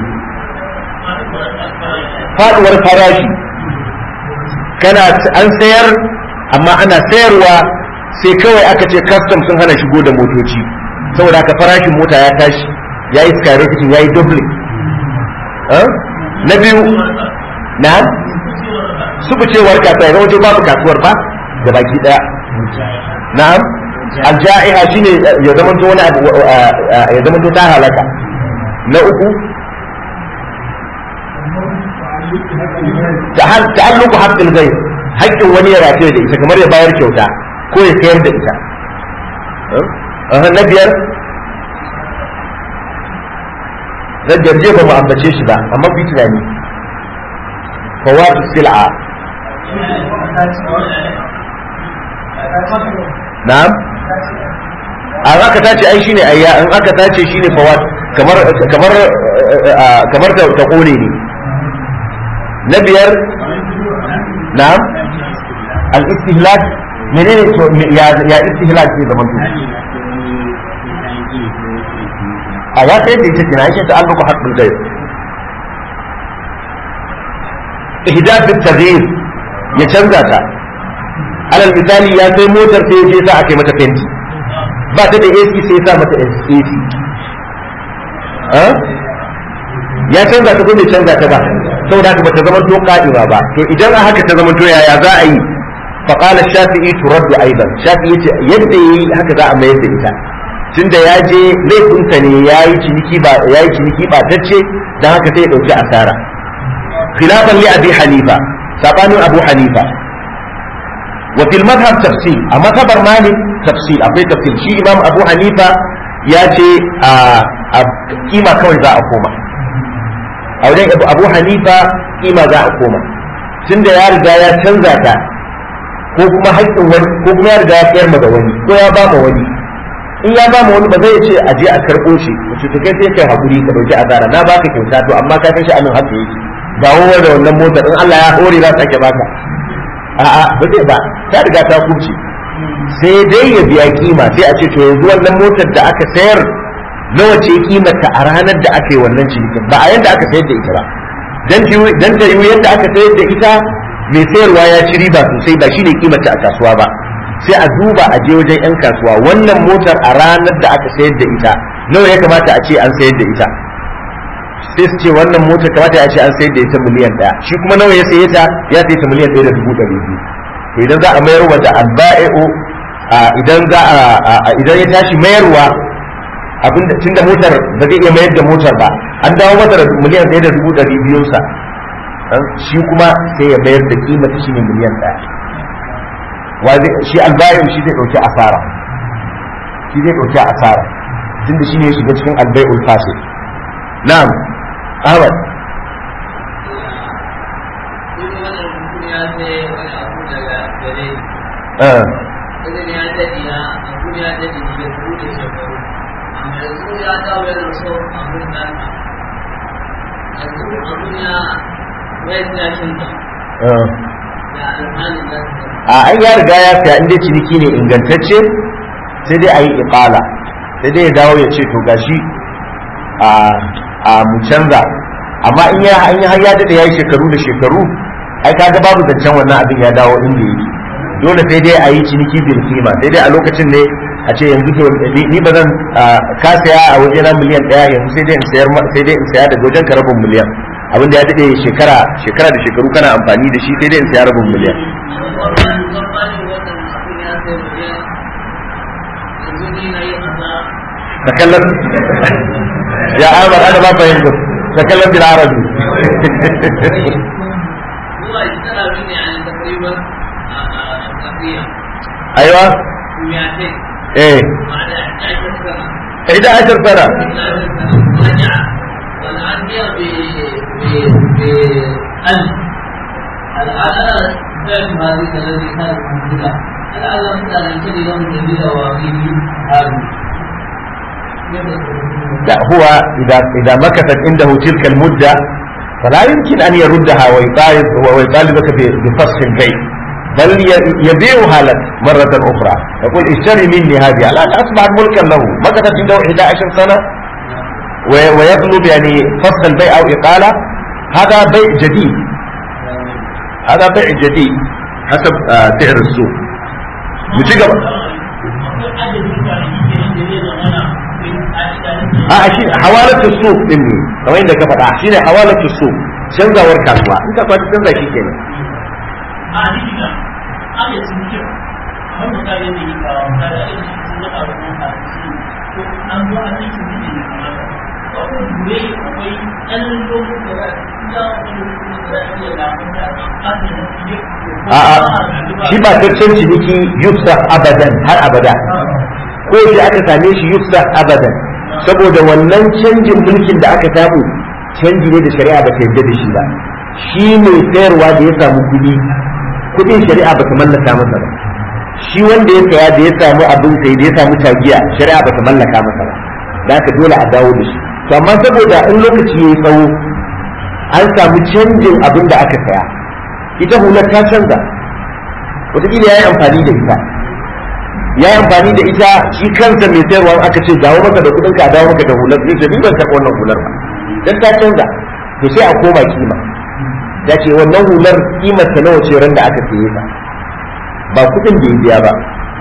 A: faduwar farashi kana an sayar amma ana sayarwa sai kawai aka ce custom sun hana shigo da motoci saboda haka farashin mota ya tashi ya yi skyrocketing ya yi doubling na biyu na subucewar kasuwa ya zama babu kasuwar ba da baki daya na'am alja'iha shine ya zama to wani abu ya zama to ta halaka na uku ta'alluqu haqqil ghayr haƙƙin wani ya rataye da ita kamar ya bayar kyauta ko ya sayar da ita na biyar na jarje ba mu ambace shi ba amma fi tunani fawatu sil'a na'am an aka tace ai shine ayya in aka tace shine fawat kamar kamar kamar ta ta kone ne na biyar na'am al istihlak menene to ya ya istihlak ke zaman to a ya sai da ita kina yake ta albuku haqqul ghaib ihdath at-taghyir ya canza ta alal misali ya sai motar sai ya sa aka yi mata fenti ba ta da AC sai ya sa mata AC ya canza ta ko bai canza ta ba saboda haka bata zama to ka'ima ba to idan a haka ta zama to yaya za a yi fa qala shafi'i turaddu aidan shafi'i yace yadda yayi haka za a mayar da ita tunda ya je laifinsa ne yayi ciniki ba yayi ciniki ba tacce dan haka sai ya dauki asara khilafan li abi hanifa sabanin abu hanifa wa fil madhhab tafsil a madhabar malik tafsil akwai tafsil shi imam abu hanifa ya ce a kima kawai za a koma a wajen abu hanifa kima za a koma tunda ya riga ya canza ta ko kuma haƙƙin wani ko kuma ya riga ya sayar ma da wani ko ya ba ma wani in ya ba ma wani ba zai ce a je a karɓo shi wace to kai sai kai haƙuri ka ɗauki asara na baka kyauta to amma ka san shi anan haka yake dawo da wannan motar in Allah ya hore za ta ke baka a'a ba zai ba ta riga ta kuce sai dai ya biya kima sai a ce to yanzu wannan motar da aka sayar nawa ce kimarta a ranar da aka yi wannan cinikin ba a yadda aka sayar da ita ba dan ta yi yadda aka sayar da ita mai sayarwa ya ci riba sosai ba shine kimarta a kasuwa ba sai a duba a je wajen yan kasuwa wannan motar a ranar da aka sayar da ita nawa ya kamata a ce an sayar da ita sai su ce wannan motar kamata ya ce an sayar da ita miliyan ɗaya shi kuma nawa ya saye ta ya saye ta miliyan ɗaya da dubu ɗari biyu to idan za a mayar wa da alba'u idan za a idan ya tashi mayarwa abin da tunda motar ba zai iya mayar da motar ba an dawo masa da miliyan ɗaya da dubu ɗari biyun sa shi kuma sai ya mayar da kima ta shine miliyan ɗaya shi albayin shi zai ɗauki asara shi zai ɗauki asara tunda shine ya shiga cikin albai'ul fasid na'am ahmad Uh.
D: idan ya daɗe ya abu ya daɗe ya bude shekaru amma yanzu ya dawo yana so abun nan yanzu abun ya wai tashin ta ya alhalin nan
A: a an ya riga ya fiya inda ciniki ne ingantacce sai dai a yi iqala sai dai ya dawo ya ce to gashi a a mu canza amma in ya an yi har ya dade ya yi shekaru da shekaru ai kaga babu zancen wannan abin ya dawo inda yake dole sai dai a yi ciniki bil kima sai dai a lokacin ne a ce yanzu to ni ba zan ka saya a waje na miliyan daya yanzu sai dai in sayar sai dai in saya daga wajen ka rabin miliyan abin da ya dade shekara shekara da shekaru kana amfani da shi sai dai in saya rabin miliyan تكلم يا عامر انا ما فهمت تكلم بالعربي
D: هو اشتغل مني يعني تقريبا تقريبا
A: ايوه
D: 200
A: ايه
D: بعد 11 سنه
A: 11 سنه
D: 11 سنه رجع والان هي ب ب ب 1000 الان بعت هذه الذي كانت موجوده الان مثلا يمكن يوم جديده وفيه هذه
A: لا هو إذا إذا مكثت عنده تلك المدة فلا يمكن أن يردها ويطالب ويطالبك بفسخ البيع بل يبيعها لك مرة أخرى يقول اشتري مني هذه الآن أصبحت ملكا له مكثت عنده 11 سنة ويطلب يعني فسخ البيع أو إقالة هذا بيع جديد هذا بيع جديد حسب سعر السوق مجيء a shi hawalatu suq din ne kamar yadda ka faɗa shine hawalatu suq canzawar kasuwa in ka kwaci canza shi kenan
C: a ni diga ake cinike kamar misali ne ka misali ake je a wajen a ko an zo a cikin mutum ne kamar akwai gure akwai ɗan lokacin da za a iya wani lokacin da za a iya lafiyar da
A: a'a shi ba taccen ciniki yufsa abadan har abada ko shi aka same shi yufsa abadan saboda wannan canjin mulkin da aka samu canji ne da shari'a ba ta yarda da shi ba shi mai sayarwa da ya samu kuɗi kuɗin shari'a ba ta mallaka masa ba shi wanda ya saya da ya samu abin sai da ya samu tagiya shari'a ba ta mallaka masa ba da haka dole a dawo da shi to amma saboda in lokaci ya yi tsawo an samu canjin abin da aka saya ita hular ta canza wataƙila ya yi amfani da ita ya yi amfani da ita shi kansa mai sayarwa aka ce dawo maka da kuɗin ka dawo maka da hular zai ce ni ban taɓa wannan hular ba dan ta canza to sai a koma kima ya ce wannan hular kimar ta nawa ce ran da aka saye ta ba kuɗin da ya biya ba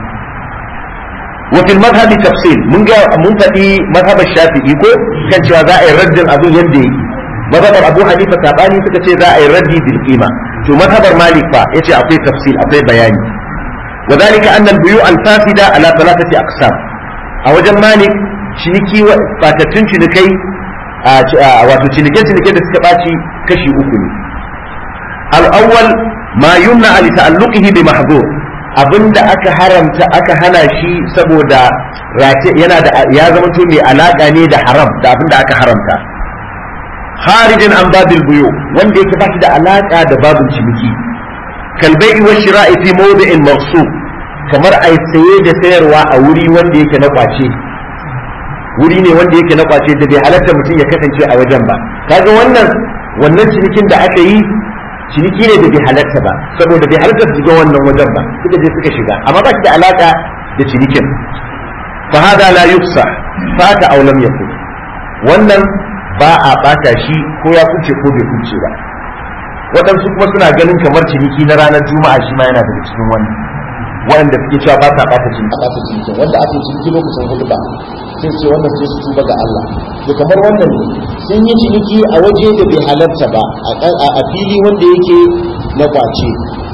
A: وفي المذهب تفصيل من جاء من فدي مذهب الشافعي ko kan cewa za a yi raddin abin yadda yake mazhabar Abu Hanifa sabani suka ce za a yi raddi bil qima to mazhabar Malik fa yace akwai tafsil akwai bayani وذلك أن البيوع الفاسدة على ثلاثة أقسام أوجن مالك ciniki fatattun cinikai wato cinike-cinike da suka ɓaci kashi uku ne al'awwal ma yumna ali ta'alluqihi bi mahdhur abinda aka haramta aka hana shi saboda race yana da ya zama to mai alaka ne da haram da abinda aka haramta kharijin an babil buyu wanda yake ba shi da alaka da babin ciniki kalbai wa shira'i fi mawdi'in mawsu kamar ai saye da sayarwa a wuri wanda yake na kwace wuri ne wanda yake na kwace da bai halatta mutum ya kasance a wajen ba kaga wannan wannan cinikin da aka yi ciniki ne da bai halatta ba saboda bai halatta su shiga wannan wajen ba suka je suka shiga amma ba shi da alaka da cinikin fa hada la yufsa fata aw lam yakun wannan ba a bata shi ko ya kuce ko bai kuce ba waɗansu kuma suna ganin kamar ciniki na ranar juma'a shi ma yana daga cikin wannan waɗanda suke cewa ba sa bata ciniki bata ciniki wanda aka yi ciniki lokacin hudu ba sai ce wannan sai su tuba ga Allah to kamar wannan ne sun yi ciniki a waje da bai halarta ba a fili wanda yake na kwace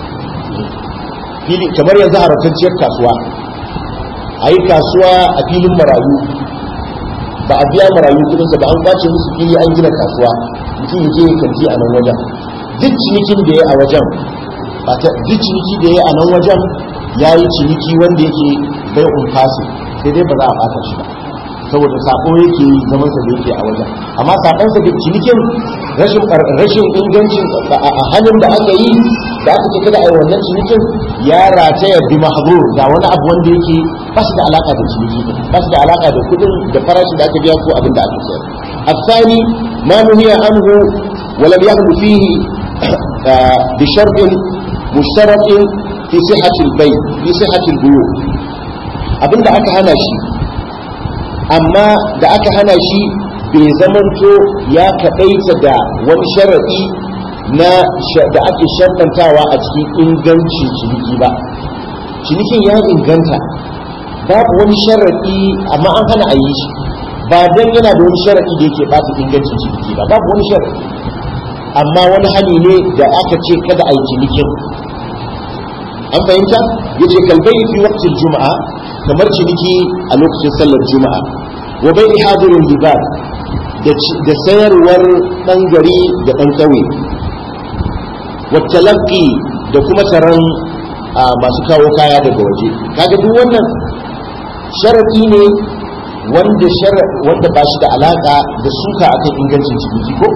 A: fili kamar yanzu haramtacciyar kasuwa a yi kasuwa a filin marayu ba a biya marayu kudinsa ba an kwace musu fili an gina kasuwa mutum ya je ya kanti a nan wajen duk cinikin da ya a wajen ba ta duk ciniki da ya a nan wajen ya yi ciniki wanda yake bai umfasi sai dai ba za a bata shi ba saboda sako yake yi zaman sa da yake a wajen amma sakon sa da cinikin rashin rashin ingancin a halin da aka yi da aka ce kada a yi wannan cinikin ya rataya bi mahzur ga wani abu wanda yake ba shi da alaka da ciniki ba shi da alaka da kudin da farashin da aka biya ko abin da aka sayar الثاني ما نهي عنه ولم يغل فيه بشرط مشترط في صحة البيع في صحة البيوع abin da aka hana shi amma da aka hana shi bai zamanto ya kaɗaita da wani sharaɗi na da ake sharɗantawa a cikin ingancin ciniki ba cinikin ya inganta babu wani sharaɗi amma an hana a yi shi ba don yana da wani sharaɗi da yake ɓata ingancin ciniki ba babu wani sharaɗi amma wani hani ne da aka ce kada a yi cinikin an fahimta ya ce kalbai fi waktin juma'a kamar ciniki a lokacin sallar juma'a wa bai hadirin libar da sayarwar ɗan gari da ɗan ƙauye wa talaqi da kuma taron masu kawo kaya daga waje kaga duk wannan sharaɗi ne wanda wanda ba shi da alaka da suka akan ingancin ciniki ko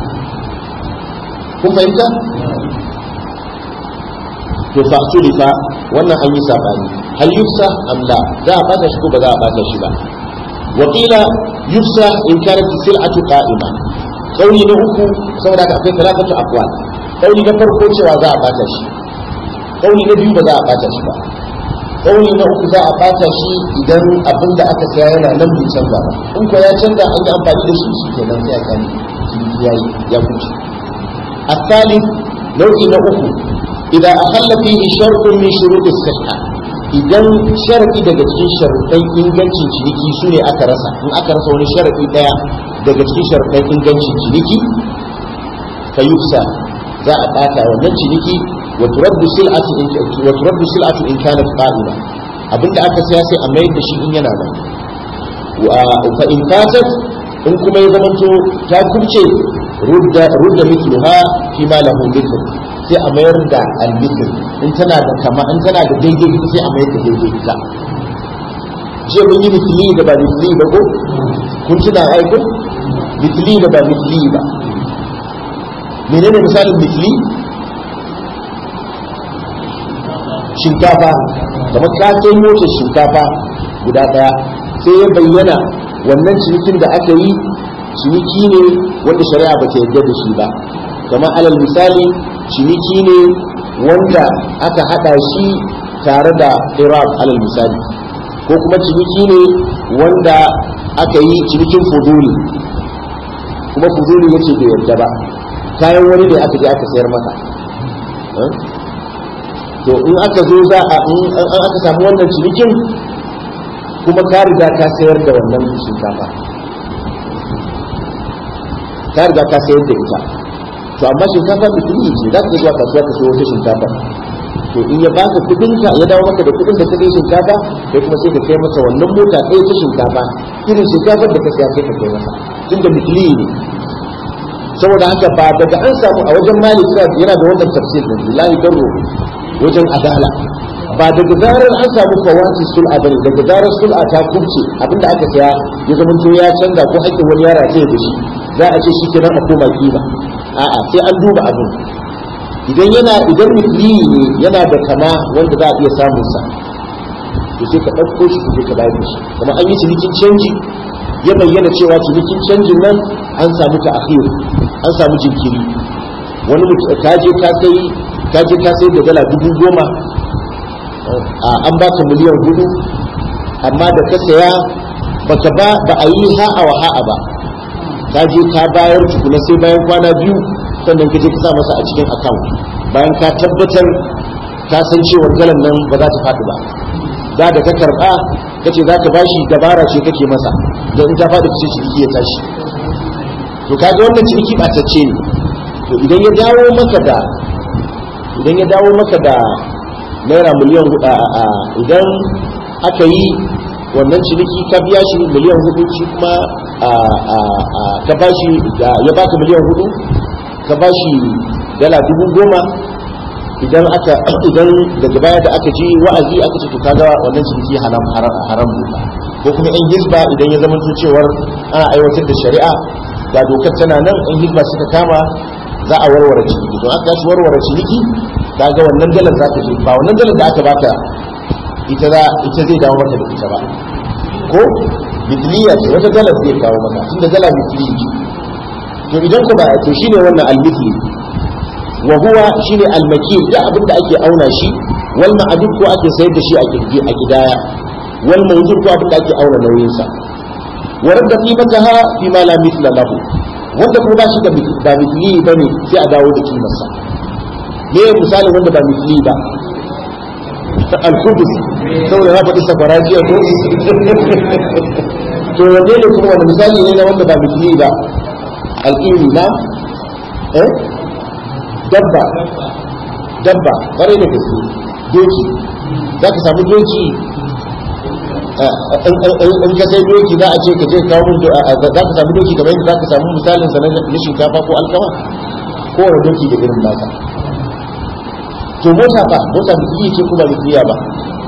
A: kun fahimta to fa tulifa wannan an yi sabani hal yufsa am la za a bata shi ko ba za a bata shi ba wa qila yufsa in kanat sil'atu qa'ima kauli na uku saboda haka akwai talafatu aqwal kauli na farko cewa za a bata shi kauli na biyu ba za a bata shi ba kauli na uku za a bata shi idan abin da aka saya yana nan bai canza ba in ko ya canza an yi amfani da shi shi kenan sai a sani ya yi ya kuce الثالث نوع نوع إذا أخل فيه شرط من شروط الصحة idan sharadi daga cikin sharuɗan ingancin ciniki su ne aka rasa in aka rasa wani sharadi ɗaya daga cikin sharuɗan ingancin ciniki fa yufsa za a ɓata wannan ciniki wa turaddu sil'atu in wa turaddu sil'atu in kanat qa'ima abinda aka saya sai a mayar da shi in yana nan fa in fatat in kuma ya zamanto ta kubce rudda rudda mithluha fi ma lahu mithl sai a mayar da al-mithl in tana da kama in tana da daidai ita sai a mayar da daidai ita je mun yi mithli da ba mithli ba ko kun tuna ai ko mithli da ba mithli ba menene misalin mithli shinkafa kamar ka kai motar shinkafa guda daya sai ya bayyana wannan cinikin da aka yi ciniki ne wanda shari'a ba ta yarda da shi ba kamar alal misali ciniki ne wanda aka hada shi tare da iraq alal misali ko kuma ciniki ne wanda aka yi cinikin fuduli kuma fuduli yace bai yarda ba kayan wani ne aka je aka sayar maka to in aka zo za a in aka samu wannan cinikin kuma ka riga ka sayar da wannan shinkafa ka riga ka sayar da ita to amma shinkafa da kudi ce za ka zuwa kasuwa ka sayo wata shinkafa to in ya baka kudin ka ya dawo maka da kudin da ka kai shinkafa kai kuma sai ka kai masa wannan mota ɗaya ta shinkafa irin shinkafar da ka saya sai ka kai masa tunda mitli ne saboda haka ba daga an samu a wajen malik yana da wannan tafsir da lillahi darro wajen adala ba daga zarar an samu kawati sul'a bane daga zarar sul'a ta kubce abinda aka saya ya zama to ya canza ko hakkin wani yara ce da shi za a ce shi kenan a koma kima a'a sai an duba abin idan yana idan misli ne yana da kama wanda za a iya samun sa to sai ka ɗauko shi ka je ka bayar da shi kuma an yi cinikin canji ya bayyana cewa cinikin canjin nan an samu ta an samu jinkiri wani mutum ka je ka sai ka je ka sai da dala dubu goma an baka miliyan hudu amma da ka saya baka ba ba a yi ha'a wa ha'a ba ka je ka bayar tukuna sai bayan kwana biyu sannan ka je ka sa masa a cikin account bayan ka tabbatar ka san cewa galan nan ba za ta faɗi ba da da ka karɓa ka ce za ka bashi dabara ce kake masa da in ta faɗi ce ciniki ya tashi to kaga wannan ciniki ɓatacce ne to idan ya dawo maka da idan ya dawo maka da naira miliyan hudu idan aka yi wannan ciniki ka biya shi miliyan hudu shi kuma ka ba shi ya baka miliyan hudu ka ba shi dala dubu goma idan aka idan daga baya da aka ji wa'azi aka ce to kaga wannan ciniki haram haram ko kuma yan hizba idan ya zama cewar ana aiwatar da shari'a ga dokar tana nan yan hizba suka kama za a warware ciniki don aka shi warware ciniki kaga wannan dalar za ta je ba wannan dalar da aka baka ita za ita zai dawo maka da ita ba ko mitliya ce wata dalar zai kawo maka tunda dala mitliya ce to idan ka ba to shine wannan al-mithli wa huwa shine al-makil da abin da ake auna shi wal ma'adud ko ake sayar da shi a kirgi a gidaya wal mawjud ko abin da ake auna nauyin sa wa radda qimataha fi ma la mithla lahu wanda kuma ba shi da ba mithli bane sai a dawo da kimarsa me misalin wanda ba misli ba al-khubus saboda na faɗi safarajiya ko to wanne ne kuma wani misali ne na wanda ba misli ba al-qini na eh dabba dabba bare da gaske doki za ka samu doki in ka sai doki za a ce ka je kawo min za ka samu doki kamar yadda za ka samu misalin sa na shinkafa ko alkama kowane doki da irin nasa to mota ba mota bikiliya ce kuma bikiliya ba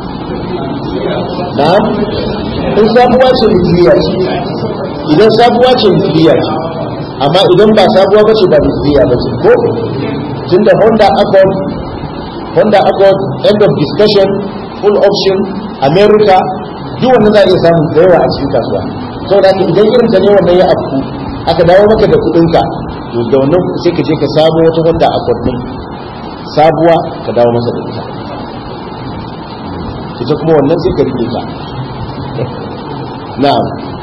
A: na'am in sabuwa ce bikiliya ce idan sabuwa ce bikiliya ce amma idan ba sabuwa ba ce ba bikiliya ba ce ko tunda honda accord honda accord end of discussion full option america duk wannan za a iya samun da yawa a cikin kasuwa saboda haka idan irin ta ne wannan ya afku aka dawo maka da kudinka to da wannan sai ka je ka samu wata honda accord din sabuwa ka dawo masa da ita ita kuma wannan sai ka rike ta na'am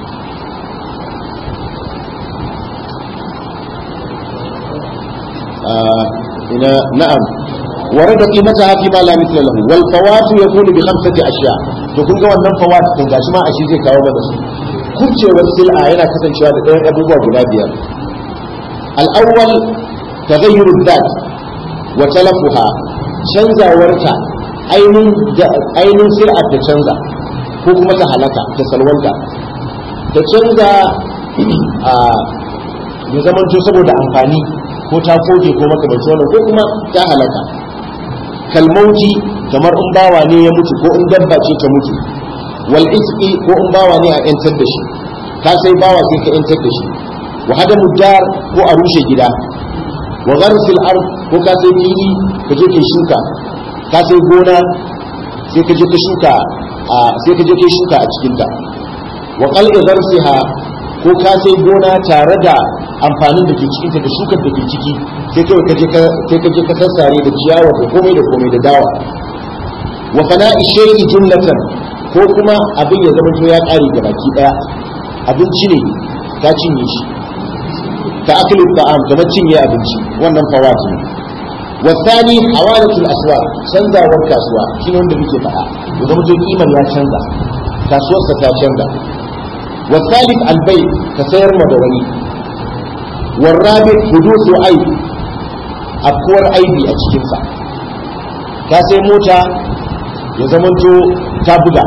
A: ina na'am ورد قيمتها فيما لا مثل له والفوات يكون بخمسة أشياء to kun ga wannan fawat din gashi ma a shi zai kawo mana su kubcewar sil'a yana kasancewa da ɗayan abubuwa guda biyar al-awwal taghayyur dhat wa talafuha canzawarta
E: ainihin sir'a ta canza ko kuma ta halaka ta salwanta ta canza a ya zamanto saboda amfani ko ta koke ko makamanci wannan ko kuma ta halaka kalmauti kamar in bawa ne ya mutu ko in dabba ce ta mutu wal isqi ko in bawa ne a yantar da shi ka sai bawa sai ka yantar da shi wa hadamu dar ko a rushe gida wa gharsil ard ko ka sai fili ka je kai shuka ka sai gona sai ka je ka shuka a sai ka je kai shuka a cikin ta wa qal'i gharsiha ko ka sai gona tare da amfanin da ke cikin ta da shukar da ke ciki sai kai ka je ka sai ka je ka sassare da ciyawa da komai da komai da dawa wa fana'i shay'i jumlatan ko kuma abin ya zama to ya kare ga baki daya abinci ne ta cinye shi ta akli ta'am kamar cinye abinci wannan fawati ne wasani hawalatul aswa canzawar kasuwa shine wanda muke faɗa ya zama to kiman ya canza kasuwarsa ta canza wasalif albay ka sayar ma da wani warrabi hudusu aib afkuwar aibi a cikinsa ka sai mota ya zamanto ta buga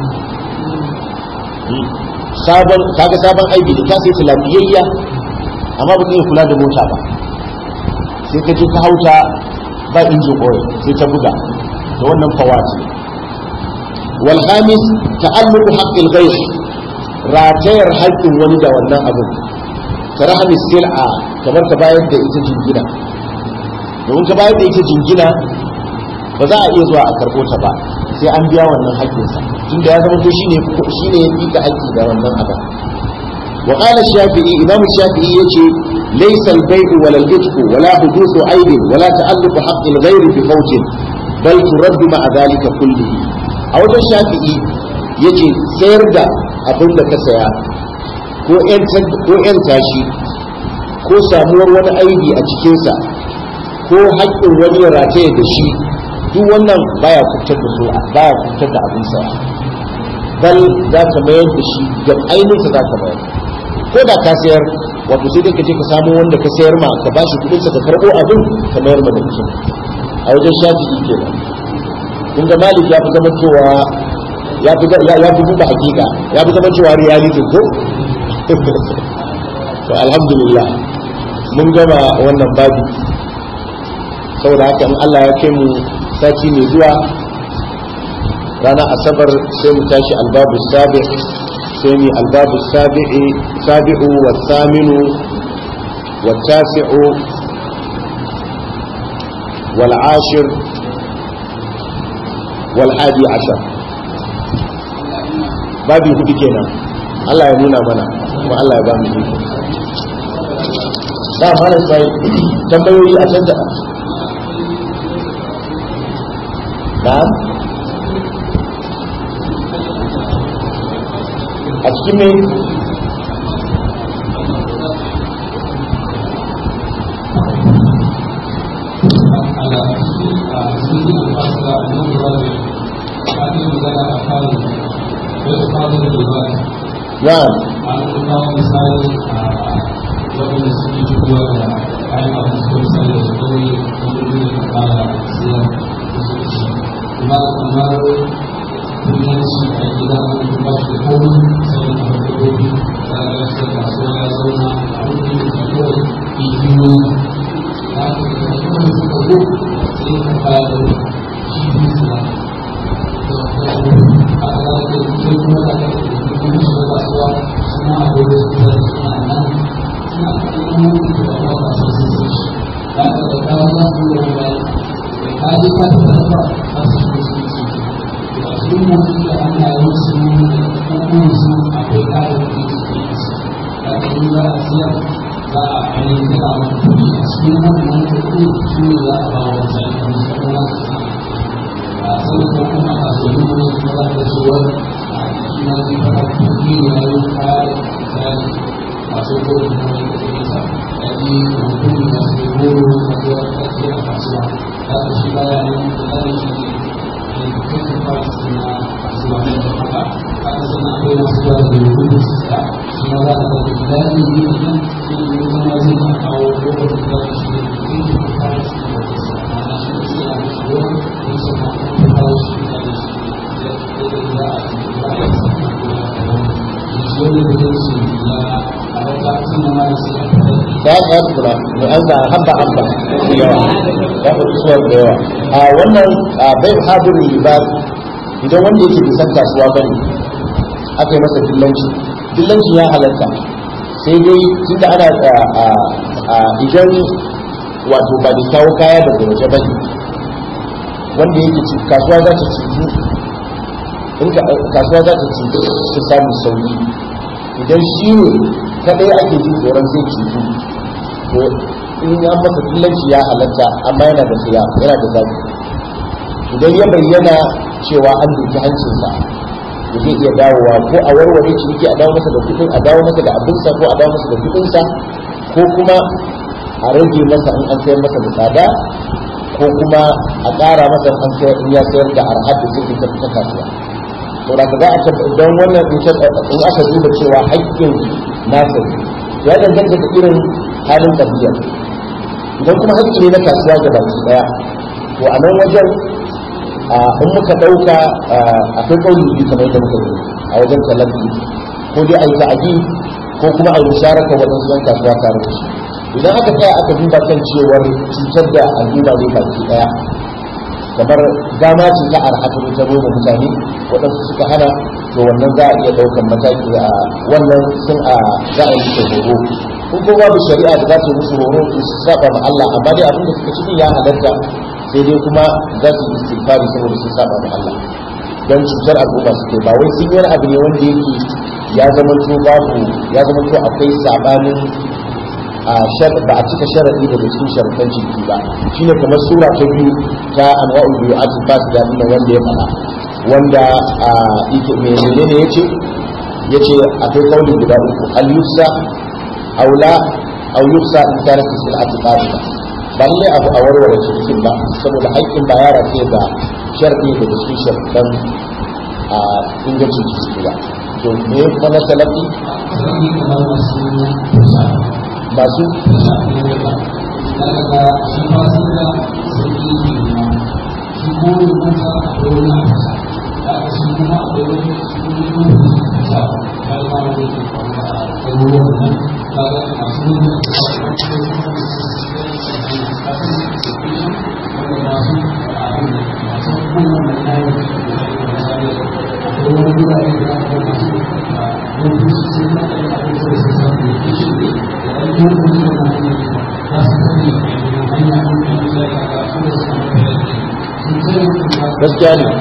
E: sabon kaga sabon aibi da ta sai ta lafiyayya amma ba ka iya kula da mota ba sai ka je ka hauta ba injin oil sai ta buga da wannan fawati wal khamis ta'alluqu haqqil ghayr ratayar haƙƙin wani da wannan abin ka rahami sil'a kamar ka bayar da ita jingina domin ka bayar da ita jingina ba za a iya zuwa a karɓo ta ba sai an biya wannan haƙƙinsa tunda ya zama to shine shine ya fika haƙƙi da wannan abin wa qala shafi'i imam shafi'i yace laysa al-bay'u wala al-itq wala huduthu aibin wala ta'alluqu haqqi al-ghayr bi fawtin bal turaddu ma'a dhalika kullihi a wajen shafi'i yace sayar da abin da ka saya ko ‘yan tashi ko samuwar wani aibi a cikinsa ko haƙƙin wani ya rataye da shi duk wannan baya fitar da su baya fitar da abin saya bal za ka mayar da shi ga ainihinsa za ka mayar ko da ka sayar wato sai dai ka je ka samu wanda ka sayar ma ka bashi kuɗinsa ka karɓo abin ka mayar ma da mutum a wajen shafi ke nan kun ga malik ya fi zama cewa ya fi ya fi duba hakika ya fi zama cewa reality ko to alhamdulillah mun gama wannan babi saboda haka in Allah ya kai mu sati mai zuwa ranar asabar sai mu tashi albabu sabi sai mu albabu sabi'i sabi'u wa saminu wa tasi'u wal ashir wal hadi ashar babi hudu kenan Allah ya nuna mana kuma Allah ya ba mu iko da mana sai tambayoyi a can da na'am a cikin mai na'am
F: waɗanda suke shigowa da kayan abin su misali da kawai wani da ka fara siyar da su ci kuma kamar kudanci a gida wani ba shi da komai sai da kamar dabbobi da aka yasa kasuwa ya zauna a wani da kawai igiyoyi da aka yi da kawai suka zo sai ka fara da shi siya da wasu a kada da kai kuma da ka yi kuma shiga kasuwa suna akwai da su da suna nan masu kodin da wani kudin sa yaji hukumi da su goro da zuwa karshe a kasuwa za ka shi baya ne da zai shi ne education parts na kasuwa ne da haka haka sana akwai masu zuwa da hukumi su sa shi ma za ka ga da daɗin yi da nan shi ne zama zai na kawo goro da za ka shi ne education parts na da sa ma'ana shi ne sai a mashi goro ko sama ko kawo wani kudanci ya halatta tun da ma da sai a fara
E: da ya tsaya tukuna mai an sa hamba hamba da yawa ya fi suwar da yawa a wannan a, bai hadirin libar idan wanda yake bisan kasuwa bane aka yi masa dillanci dillanci ya halatta sai dai tunda ana a, a, a, idan wato ba da kawo kaya daga waje bane wanda yake ci- kasuwa za ta cutu in ka- kasuwa za ta cutu ta samun sauki idan shi ne kadai ake jin tsoron zai cutu to in an masa dillanci ya halatta amma yana da siya yana da zafi idan ya bayyana cewa an duki hancinsa da zai iya dawowa ko a warware ciniki a dawo masa da kudin a dawo masa da abinsa ko a dawo masa da kudinsa ko kuma a rage masa in an sayar masa da tsada ko kuma a ƙara masa in an sayar in ya sayar da arhar da zai ta ta kasuwa to da za a tabba don wannan in ta- in aka duba cewa haƙƙin nasa ne ya danganta da irin halin tafiya idan kuma haƙƙi ne na kasuwa ga baki daya to a nan wajen a in muka ɗauka akwai ƙauni biyu kamar yadda muka yi a wajen talabi ko dai a yi ta'adi ko kuma a yi musharaka waɗansu yan kasuwa tare da shi idan aka tsaya aka duba kan cewar cutar da al'umma ne baki daya kamar dama ce ta arhatu ta noma mutane waɗansu suka hana to wannan za a iya ɗaukan mataki a wannan sun a za a yi musu horo in ko babu shari'a da za ta yi musu horo to su saba ma Allah amma dai abin da suka cikin ya halatta sai dai kuma za su yi istighfari saboda sun saba ma Allah don cutar al'umma suke ba wai sun yi wani abu ne wanda yake ya zama to babu ya zama to akwai sabanin a shar ba a cika sharadi daga cikin sharuɗan ciniki ba shine kamar sura ta biyu ta anwa'ul biyu'at fasida din wanda ya faɗa wanda a yake me menene yace yace akwai kauli guda uku al yufsa aula aw yufsa in kana fi sil'ati qabila ba lalle abu a warware cikin ba saboda haƙƙin ba yara sai ga sharadi daga cikin sharuɗan a ingancin ciki ba to me kuma na salafi
F: sarki kamar masu kusa
E: masu
F: kusa ne da daga ga shi ba su da sarki ne ma shi ko ne kusa a wani a kusa da aka shi kuma a wani shi ne kuma kusa ya yi ma wani ke faruwa a garuruwan nan kaga masu nuna
E: gaskiya ne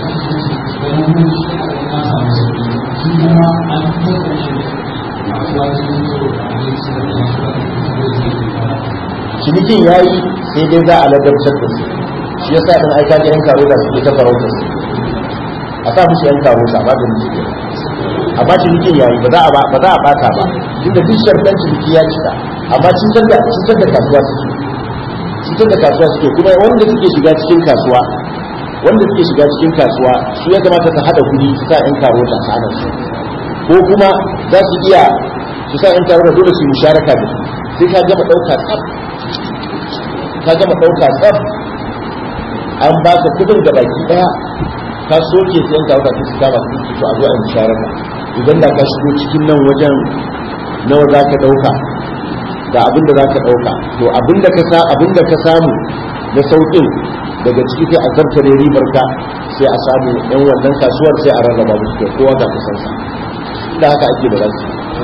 E: cinikin ya yi sai dai za a ladabtar da su shi yasa ɗin aika ga yan karo da suke ta farauta su a sa musu yan karo sa ba da musu ke amma cinikin ya yi ba za a ba za a bata ba duk da duk sharɗan ciniki ya cika amma cutar da cutar da kasuwa suke cutar da kasuwa suke kuma wanda suke shiga cikin kasuwa wanda suke shiga cikin kasuwa su ya kamata ta hada kuɗi su sa yan karo ta hana su ko kuma za su iya su sa yan karo da dole su yi musharaka da su sai ka gama ɗauka tsaf ka gama ɗauka tsaf an ba ka kudin da baki ɗaya ka soke sai yan karo da su kama su to a zo a yi musharaka idan da ka shigo cikin nan wajen nawa za ka ɗauka ga abin da za ka ɗauka to abin da ka sa abin da ka samu na sauƙin daga ciki sai a zartare ribar ka sai a samu yan wannan kasuwar sai a rarraba musu kai kowa ga kusansa da haka ake da rasu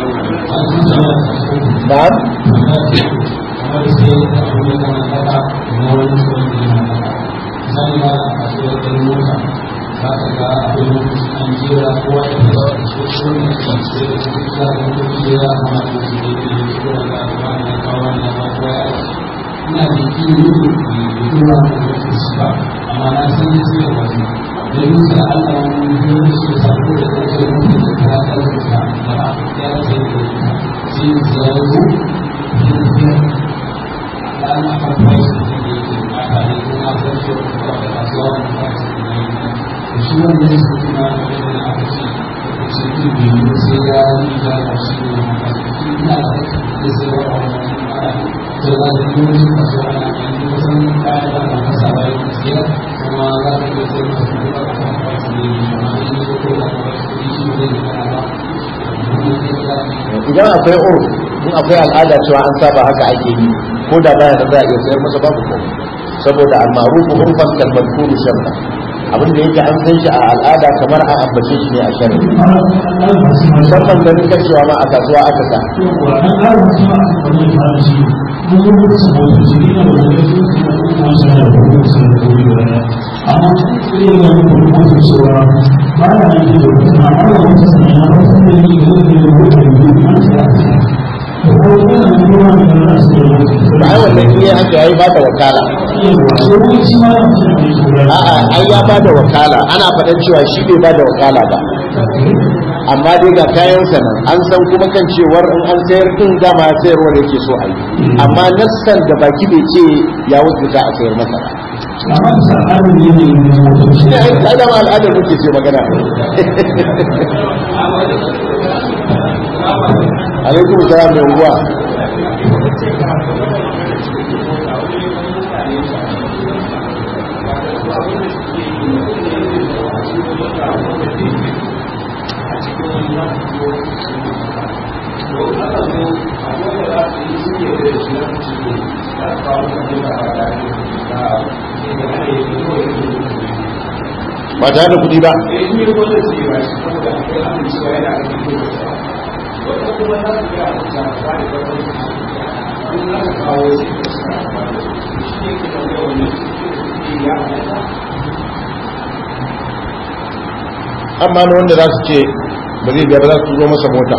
E: na'am
F: ina da kini da kuma da su ba amma na san ya ce wani da yi sa Allah wani biyu su sako da kake mutu da ta karfi sa da ya ce da ita sai zaro da ana farfai su da yake mata ne kuma san shi da da kasuwa da ta ce da yi da shi wanda ya saki na da yana aka ce da ce ki biyu sai ya yi da shi ne na kasu ina da da sai wa wani to da kuma su kaso ana ganin kusan kayan da aka kasa bayan gaskiya kuma za ka iya sai masu duka a kan kwasu ne amma in yi ko da kwasu ne shi ne da ba
E: idan akwai ur in akwai al'ada cewa an saba haka ake yi ko da baya da za a iya sayar masa babu ko saboda al-ma'ruf urfan kal madhkur sharra abin da yake an san shi a al'ada kamar an ambace shi ne a sharri musamman ganin kashewa ma a kasuwa aka sa ba ai wannan iya haka yayi ba da wakala a'a ai ya ba da wakala ana faɗan cewa shi bai ba da wakala ba amma dai ga kayan sa nan an san kuma kan cewar in an sayar din dama sayarwar yake so a yi amma nassan da baki bai ce ya wuce za a sayar masa ba shi ne ai dama al'adar muke ce magana alaikum salam mai unguwa ba tare da kudi ba amma na wanda za su ce ba zai biya ba za su turo masa mota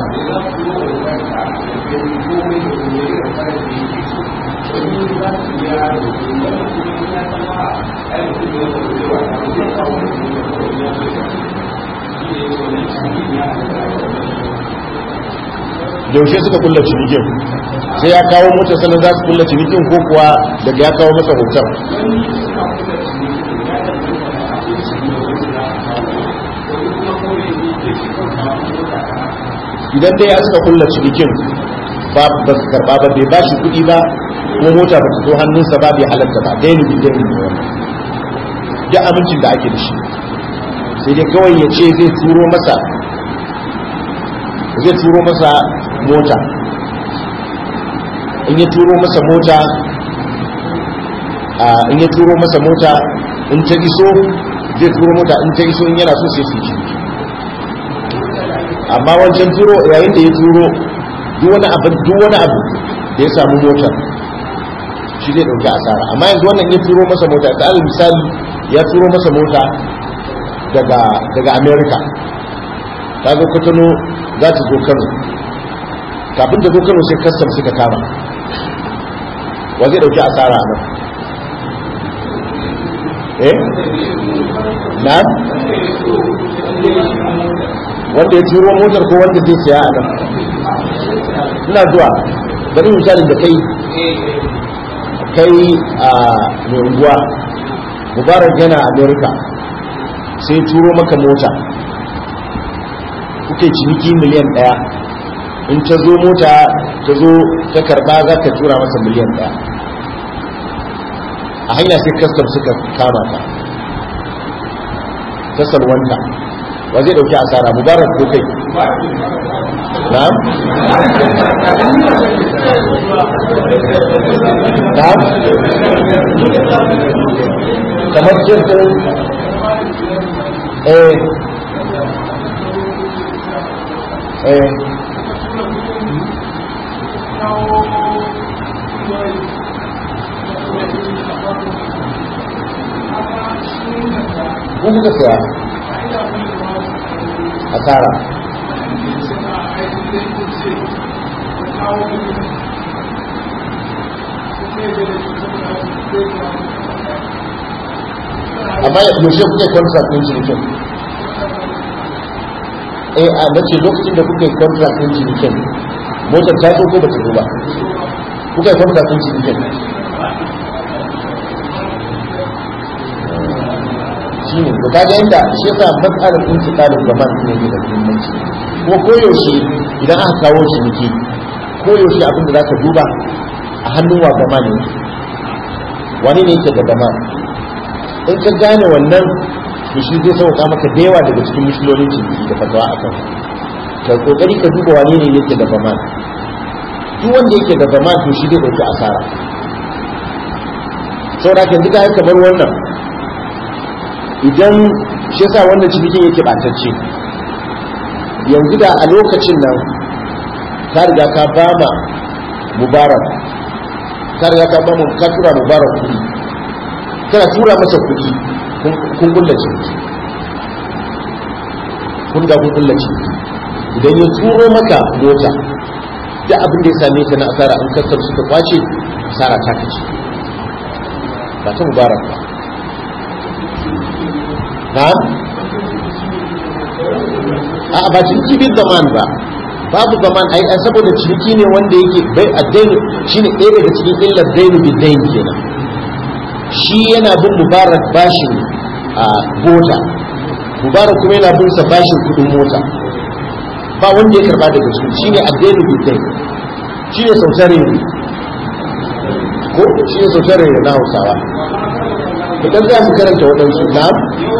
E: yaushe suka kulla cinikin sai ya kawo mota sannan za su kulla cinikin ko kuwa daga ya kawo masa hoton idan dai ya suka kulla cinikin ba ba su karba ba bai ba shi kuɗi ba ko mota ba ta zo hannunsa ba bai halatta ba dai ni dai ni wannan duk amincin da ake da shi sai dai kawai ya ce zai turo masa zai turo masa mota in ya turo masa mota in ya turo masa mota in ta iso zai turo mota in ta iso in yana so sai su ci amma wancan turo yayin da ya turo duk wani abu duk wani abu da ya samu motar shi zai dauki asara amma yanzu wannan ya turo masa mota da alal misali ya turo masa mota daga daga America ta zo Kotono za ta zo Kano kafin ta zo Kano sai custom suka kama wa zai dauki asara a nan eh na wanda ya turo motar ko wanda zai siya a nan ina zuwa bari misalin da kai kai a mai unguwa mubarak yana america sai turo maka mota kuke ciniki miliyan daya in ta zo mota ta zo ta karba za ka tura masa miliyan daya a hanya sai kastam suka kama ka ta salwanta wa zai dauki asara mubarak ko kai na'am na'am kamar jirgin eh eh kun kuka saya asara amma yaushe kuke contract din cinikin eh a nace lokacin da kuke contract din cinikin motar ta zo ko ba ta zo ba kuke contract din cinikin shi ne to kaga inda shi yasa matsalar intiqalin zaman ne ke da muhimmanci kuma koyaushe idan aka kawo ciniki koyaushe abin da zaka duba a hannun wa gama ne wani ne yake da gama in ka gane wannan to shi zai sauka maka da yawa daga cikin misilolin ciniki da fatawa a kan ka kokari ka duba wane ne yake da baman duk wanda yake da baman to shi zai dauki asara saboda kan duka haka bar wannan idan shi yasa wannan cinikin yake batacce yanzu da a lokacin nan ka riga ka ba ma mubarak ka riga ka ba mu ka tura mubarak kuɗi kana tura masa kuɗi kun kulla ciniki kun ga kun kulla ciniki idan ya turo maka mota da abin da ya same ta na asara in kasar suka kwace asara ta kace ba ta mubarak ba na'am a ba ciniki bin zaman ba babu zaman ai an saboda ciniki ne wanda yake bai addaini shine ɗaya daga cikin illar dainu bi dain kenan shi yana bin mubarak bashin a mota mubarak kuma yana bin sa bashin kudin mota ba wanda ya karba daga su shine addainu bi dain shine sautare ne ko shine sautare ne na Hausawa idan za mu karanta waɗansu na'am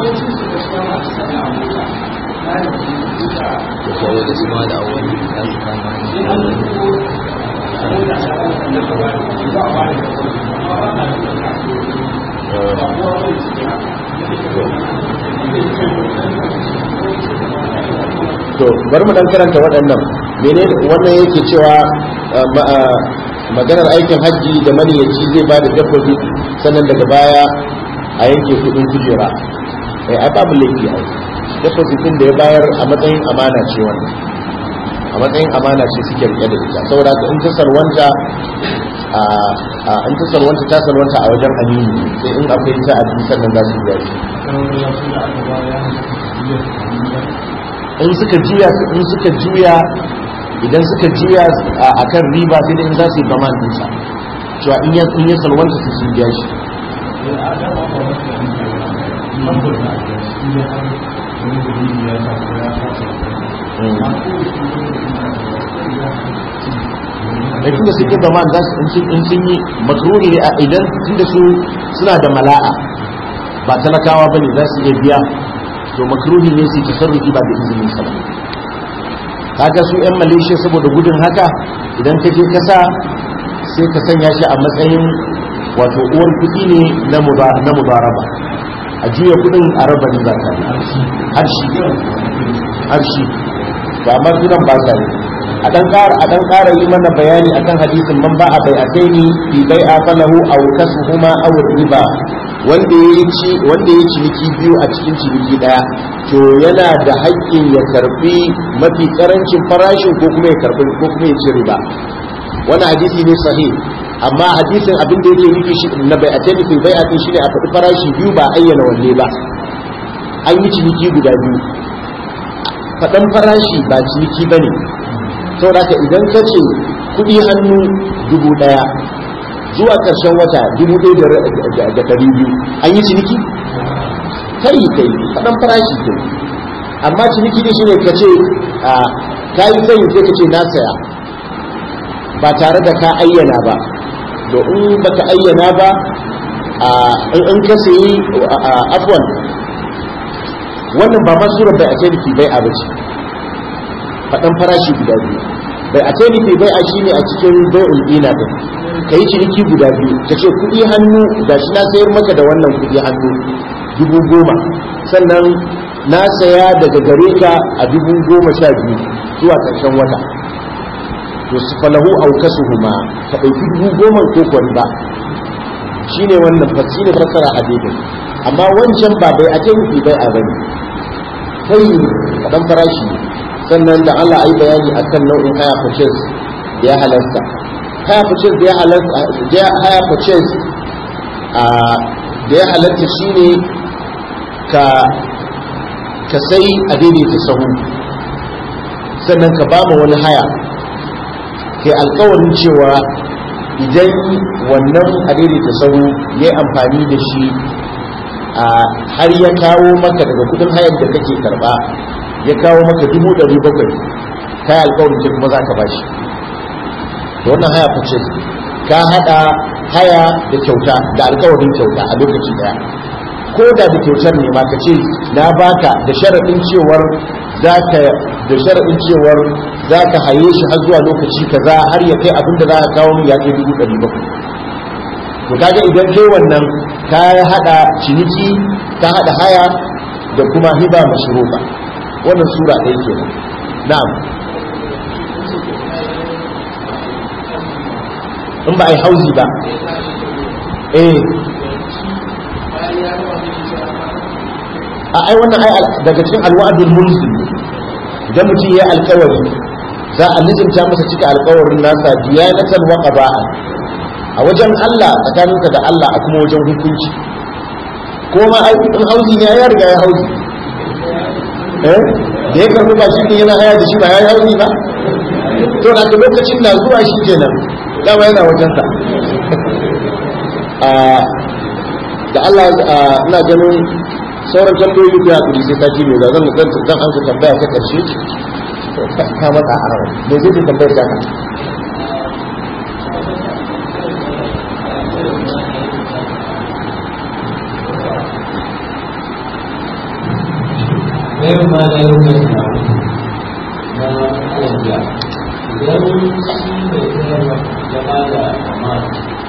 D: saboda su ma da awali za su kama
E: to bari mu dan karanta waɗannan mene wannan yake cewa maganar aikin hajji da maniyaci zai ba da dabbobi sannan daga baya a yanke kudin kujera eh ai babu laifi ai deposit din da ya bayar a matsayin amana ce wannan a matsayin amana ce suke rike da ita saboda ka in ta salwanta a in ta salwanta ta salwanta a wajen amini sai in akwai ta a cikin sannan za su biya shi in suka juya in suka juya idan suka juya a kan riba sai in za su yi gaman dinsa cewa in ya in ya salwanta su sun biya shi da tunda suke zaman za su in sun yi makaruni ne a idan tunda su suna da mala'a ba talakawa ba ne za su iya biya to makruhi ne su tasarrufi ba da izinin sa kaga su yan malaysia saboda gudun haka idan ka je kasa sai ka sanya shi a matsayin wato uwar kuɗi ne na mubaraba a juya kuɗin a raba riba ta harshi harshi ba amma sunan ba sa a dan ƙara a dan ƙara yi mana bayani akan hadisin man ba a bai ataini fi bai'a falahu aw kasuhuma aw riba wanda ya ci wanda ya ciniki biyu a cikin ciniki daya to yana da haƙƙin ya karbi mafi karancin farashin ko kuma ya karbi ko kuma ya ci riba wannan hadisi ne sahih amma hadisin abin da yake nufi shi na bai a tafi fil bai a shi ne a faɗi farashi biyu ba ayyana wanne ba an yi ciniki guda biyu faɗan farashi ba ciniki ba ne saboda haka idan ka ce kuɗi hannu dubu ɗaya zuwa ƙarshen wata dubu ɗaya da ɗari biyu an yi ciniki kai kai faɗan farashi kai amma ciniki ne shine ka ce ka yi sai sai ka ce na saya ba tare da ka ayyana ba to in baka ayyana ba in ka sayi afwan wannan ba ma surar bai a ce bai a bace faɗan farashi guda biyu bai a ce bai a shine a cikin bai'ul ina din ka yi ciniki guda biyu ka ce kuɗi hannu ga shi na sayar maka da wannan kuɗi hannu dubu goma sannan na saya daga gare ka a dubu goma sha biyu zuwa ƙarshen wata to su falahu au kasuhuma ka ɗauki dubu goma ko kwari ba shi ne wannan fasi ne fassara a daidai amma wancan ba bai a nufi bai a bane kai kaɗan farashi sannan da Allah ai bayani akan nau'in haya purchase da ya halasta haya purchase da ya halasta da haya purchase a da ya halatta shine ka ka sai a daidaita sahu sannan ka ba wani haya kai alkawarin cewa idan wannan a daidaita sahu ya amfani da shi a har ya kawo maka daga kudin hayar da kake karba ya kawo maka dubu ɗari bakwai kai alkawarin ce kuma za ka bashi da wannan haya fice ka haɗa haya da kyauta da alkawarin kyauta a lokaci daya ko da da kyautar ne ma ka ce na baka da sharaɗin cewar za ka da sharaɗin cewar za ka haye shi har zuwa lokaci kaza har ya kai abin da za ka kawo min ya kai dubu ɗari bakwai to kaga idan kai wannan ka haɗa ciniki ka haɗa haya da kuma hiba mashruba wannan sura ɗaya kenan na'am in ba a yi hauzi ba eh a ai wannan ai daga cikin alwa'dul mulzim idan mutum ya alkawari za a lizinta masa cika alkawarin nasa diyanatan wa qada'an a wajen Allah tsakaninka da Allah a kuma wajen hukunci ko ma ai in hauzi ne ya riga ya hauzi eh da ya karbi ba shi ne yana haya da shi ba ya yi hauzi ba to na lokacin na zuwa shi kenan dama yana wajensa da Allah ina ganin sauran tambayoyi ku ya kuri sai sati ne da zan zan zan an tambaya ta karshe ka mata a rawa me zai tambayar ta ka
F: Bayan ma da yau mai na na alajiya, idan shi mai sayarwa ya ba da amma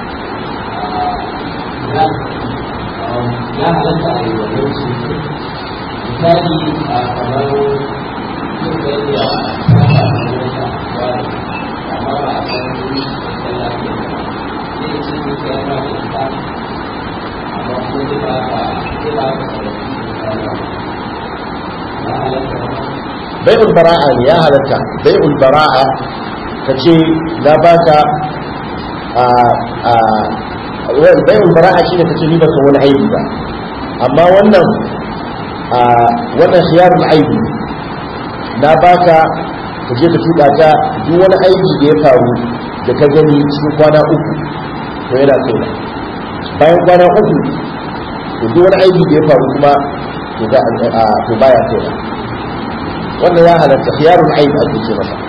F: ya halatta a yi wannan su misali a kamar yin gani a kasa a wata wani amma ba a san wani da lafiya ba zai ce ne ka yana da ita amma ko zai ba ka zai ba ka sarrafi ya halatta
E: bai'ul bara'a ne ya halatta bai'ul bara'a ka ce na baka a a wani bai'ul bara'a shine ka ce ni ba san wani aibi ba amma wannan a wannan khiyarul aibi na baka ka je ka tuka ta duk wani aibi da ya faru da ka gani cikin kwana uku to yana kai bayan kwana uku to duk wani aibi da ya faru kuma to ga to baya kai wannan ya halatta khiyarul aib ake ce masa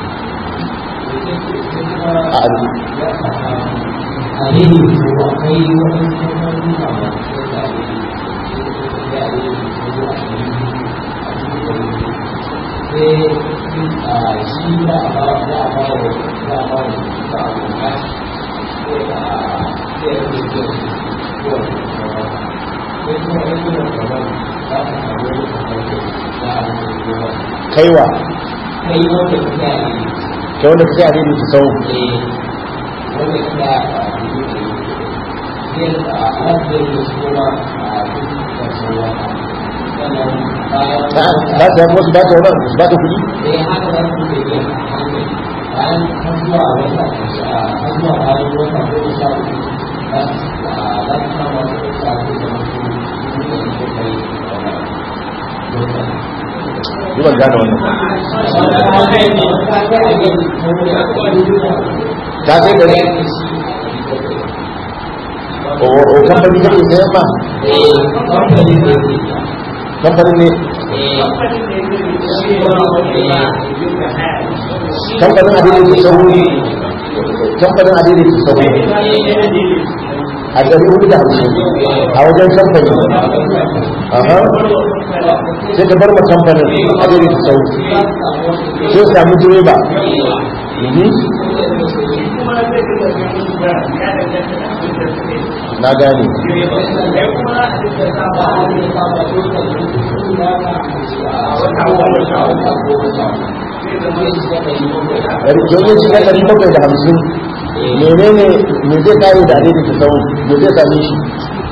E: a azu
F: a ne ko akwai wani kamfanin da ba su da ya yi ko a cikin sai shi da a ba da a ba wa da a ba wa da a ba wa sai a sai a yi da ko a sai kuma a yi da kamar za ka samu wani kamar da za a yi da
E: kaiwa
F: kai wanda ka sa ne
E: kai wanda ka sai a daidai sau
F: wanda ka sa a yin a lafiyar da su kuma a cikin kasuwa sannan bayan
E: za su yafi wasu ba ta wani su ba ta kuɗi
F: sai haka za su ke yin hankali bayan har zuwa wata har zuwa bayan wata goma sha uku za su za su kama wasu sha uku da wasu mutane ko kai
E: yi ban gane wannan ta sai gari o o kamfani kake sayan ma kamfanin ne kamfanin adilin ke sahu kamfanin adilin ke sahu a ɗari hudu da hamsin a wajen kamfani aha sai ka bar ma kamfanin adilin ke sahu sai samu direba Mhm. na gane yanzu shiga ɗari bakwai da hamsin menene me zai kare da adadin ta sau me zai same shi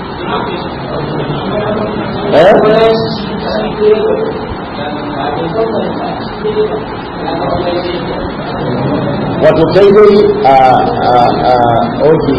E: eh wato kai dai a a a oke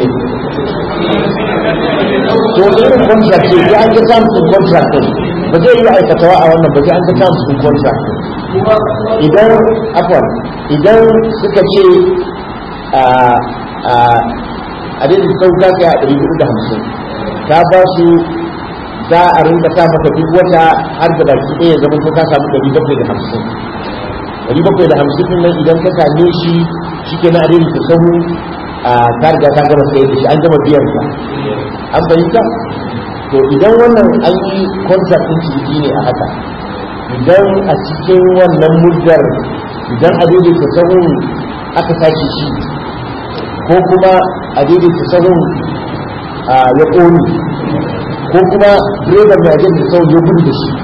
E: to irin contract ce sai an ga terms in contract din ba zai yi aikatawa a wannan ba sai an ga terms in contract din idan afwan idan suka ce a a a dai sau ta kai a ɗari hudu da hamsin ta ba su za a rinka sa maka duk wata har da baki ɗaya zama ko ka samu ɗari bakwai da hamsin ɗari bakwai da hamsin ɗin nan idan ka same shi shi ke na adini ta sahu a ta riga ta gama sayar da shi an gama biyan ka an fahimta to idan wannan an yi contract ɗin ciniki ne a haka idan a cikin wannan muddar idan a daidaita sahun aka tashi shi ko kuma a daidaita sahun ya ƙoni ko kuma direban mai ajiyar da sahun ya gudu da shi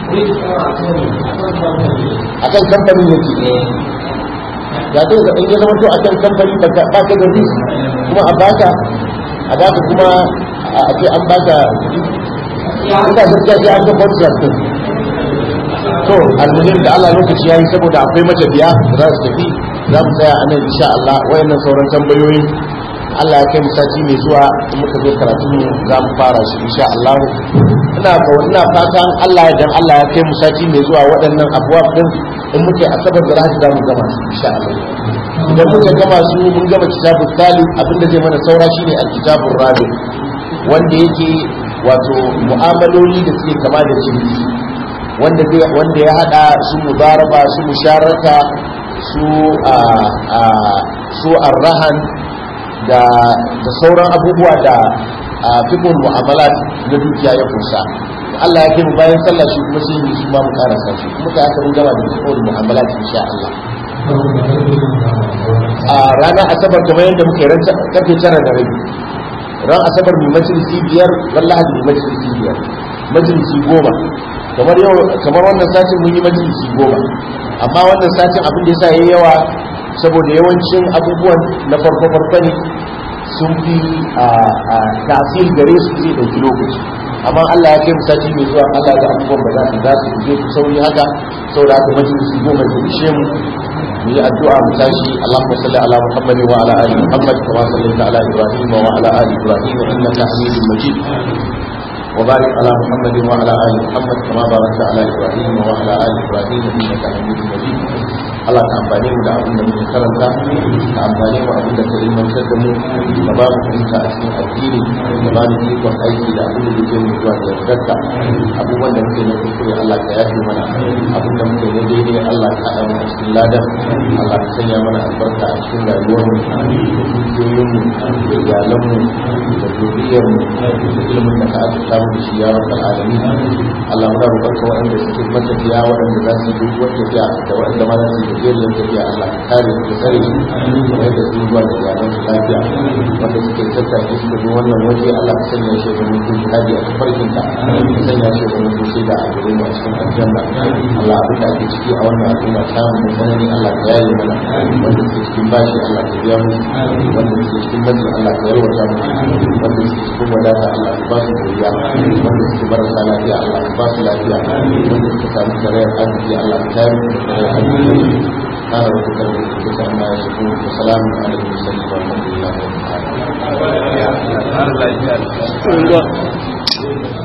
E: a kan kamfanin yake ya ce da in ya zama to a kan kamfani ba ka da risk kuma a baka a baka kuma a ce an baka ina gaskiya sai an ga contract din to almuhim da Allah lokaci yayi saboda akwai matafiya da za su tafi za mu tsaya a nan insha Allah wayannan sauran tambayoyi Allah ya kai mu sati mai zuwa in muka zo karatu mu za mu fara shi insha Allah ina ko ina fatan Allah ya dan Allah ya kai mu sati mai zuwa waɗannan abuwa din in muke asabar da rahadi za mu gama su insha Allah idan muka gama su mun gama kitabul talib abinda zai mana saura shine al-kitabur rabi wanda yake wato mu'amaloli da suke kama da ciniki wanda zai wanda ya hada su mudaraba su musharaka su a a su arrahan da da sauran abubuwa da fiqhul mu'amalat na dukiya ya kusa Allah ya kai mu bayan sallah shi kuma sai mu shi ma mu karasa shi kuma ka haka mun gama da fiqhul mu'amalat insha Allah a ranar asabar kamar yadda muka yi ran karfe tara da rabi ran asabar mai majalisi biyar ran lahadi mai majalisi biyar majalisi goma kamar yau kamar wannan satin mun yi majalisi goma amma wannan satin abin da yasa yayi yawa saboda yawancin abubuwan na farko farko ne sun fi a tasir gare su zai dauki lokaci amma Allah ya kai mu sati mai zuwa Allah da abubuwan ba za su za su je ku sauri haka saboda haka majalisi goma ya ishe mu mu yi addu'a mu tashi Allahumma salli ala Muhammad wa ala ali Muhammad kama sallaita ala Ibrahim wa ala ali Ibrahim innaka Hamidum Majid وبارك على محمد وعلى ال محمد كما باركت على ابراهيم وعلى ال ابراهيم انك حميد مجيد Allah ka amfane mu da abin da muke karanta ka amfane mu abin da ka ilmantar da mu ka ba mu fahimta a cikin addini ka ba mu ikon aiki da abin da zai mu zuwa da yardarka abubuwan da muke na kuskure Allah ka yafe mana abin da muke na daidai Allah ka haɗa mu a cikin ladan Allah ka sanya mana albarka a cikin rayuwar mu da dukiyoyin mu da iyalan mu da zuriyar mu da ilimin da ka azurta mu da shi ya rabbal alamin Allah muna roƙonka waɗanda suke matafiya waɗanda za su yi doguwar tafiya da waɗanda ma za su yi gajeriyar tafiya Allah ka kare su ka tsare su kamar yadda sun zuwa da iyalan su lafiya wanda suke tattaki suka zo wannan waje Allah ka sanya shi ga mutum jihadi a tafarkin ka ka sanya shi ga mutum shaida a gare mu a cikin aljanna Allah abin da ake ciki a wannan al'umma ta mu sanani Allah ka yaye mana wanda suke cikin bashi Allah ka biya mu wanda suke cikin matsi Allah ka yalwata mu wanda suke cikin wadata Allah ka ba su godiya wanda suke marasa lafiya Allah ka ba su lafiya wanda suka samu karayar arziki Allah ka tayar da karayar arziki قال ربك ربك عما يصفون وسلام على المرسلين والحمد لله رب العالمين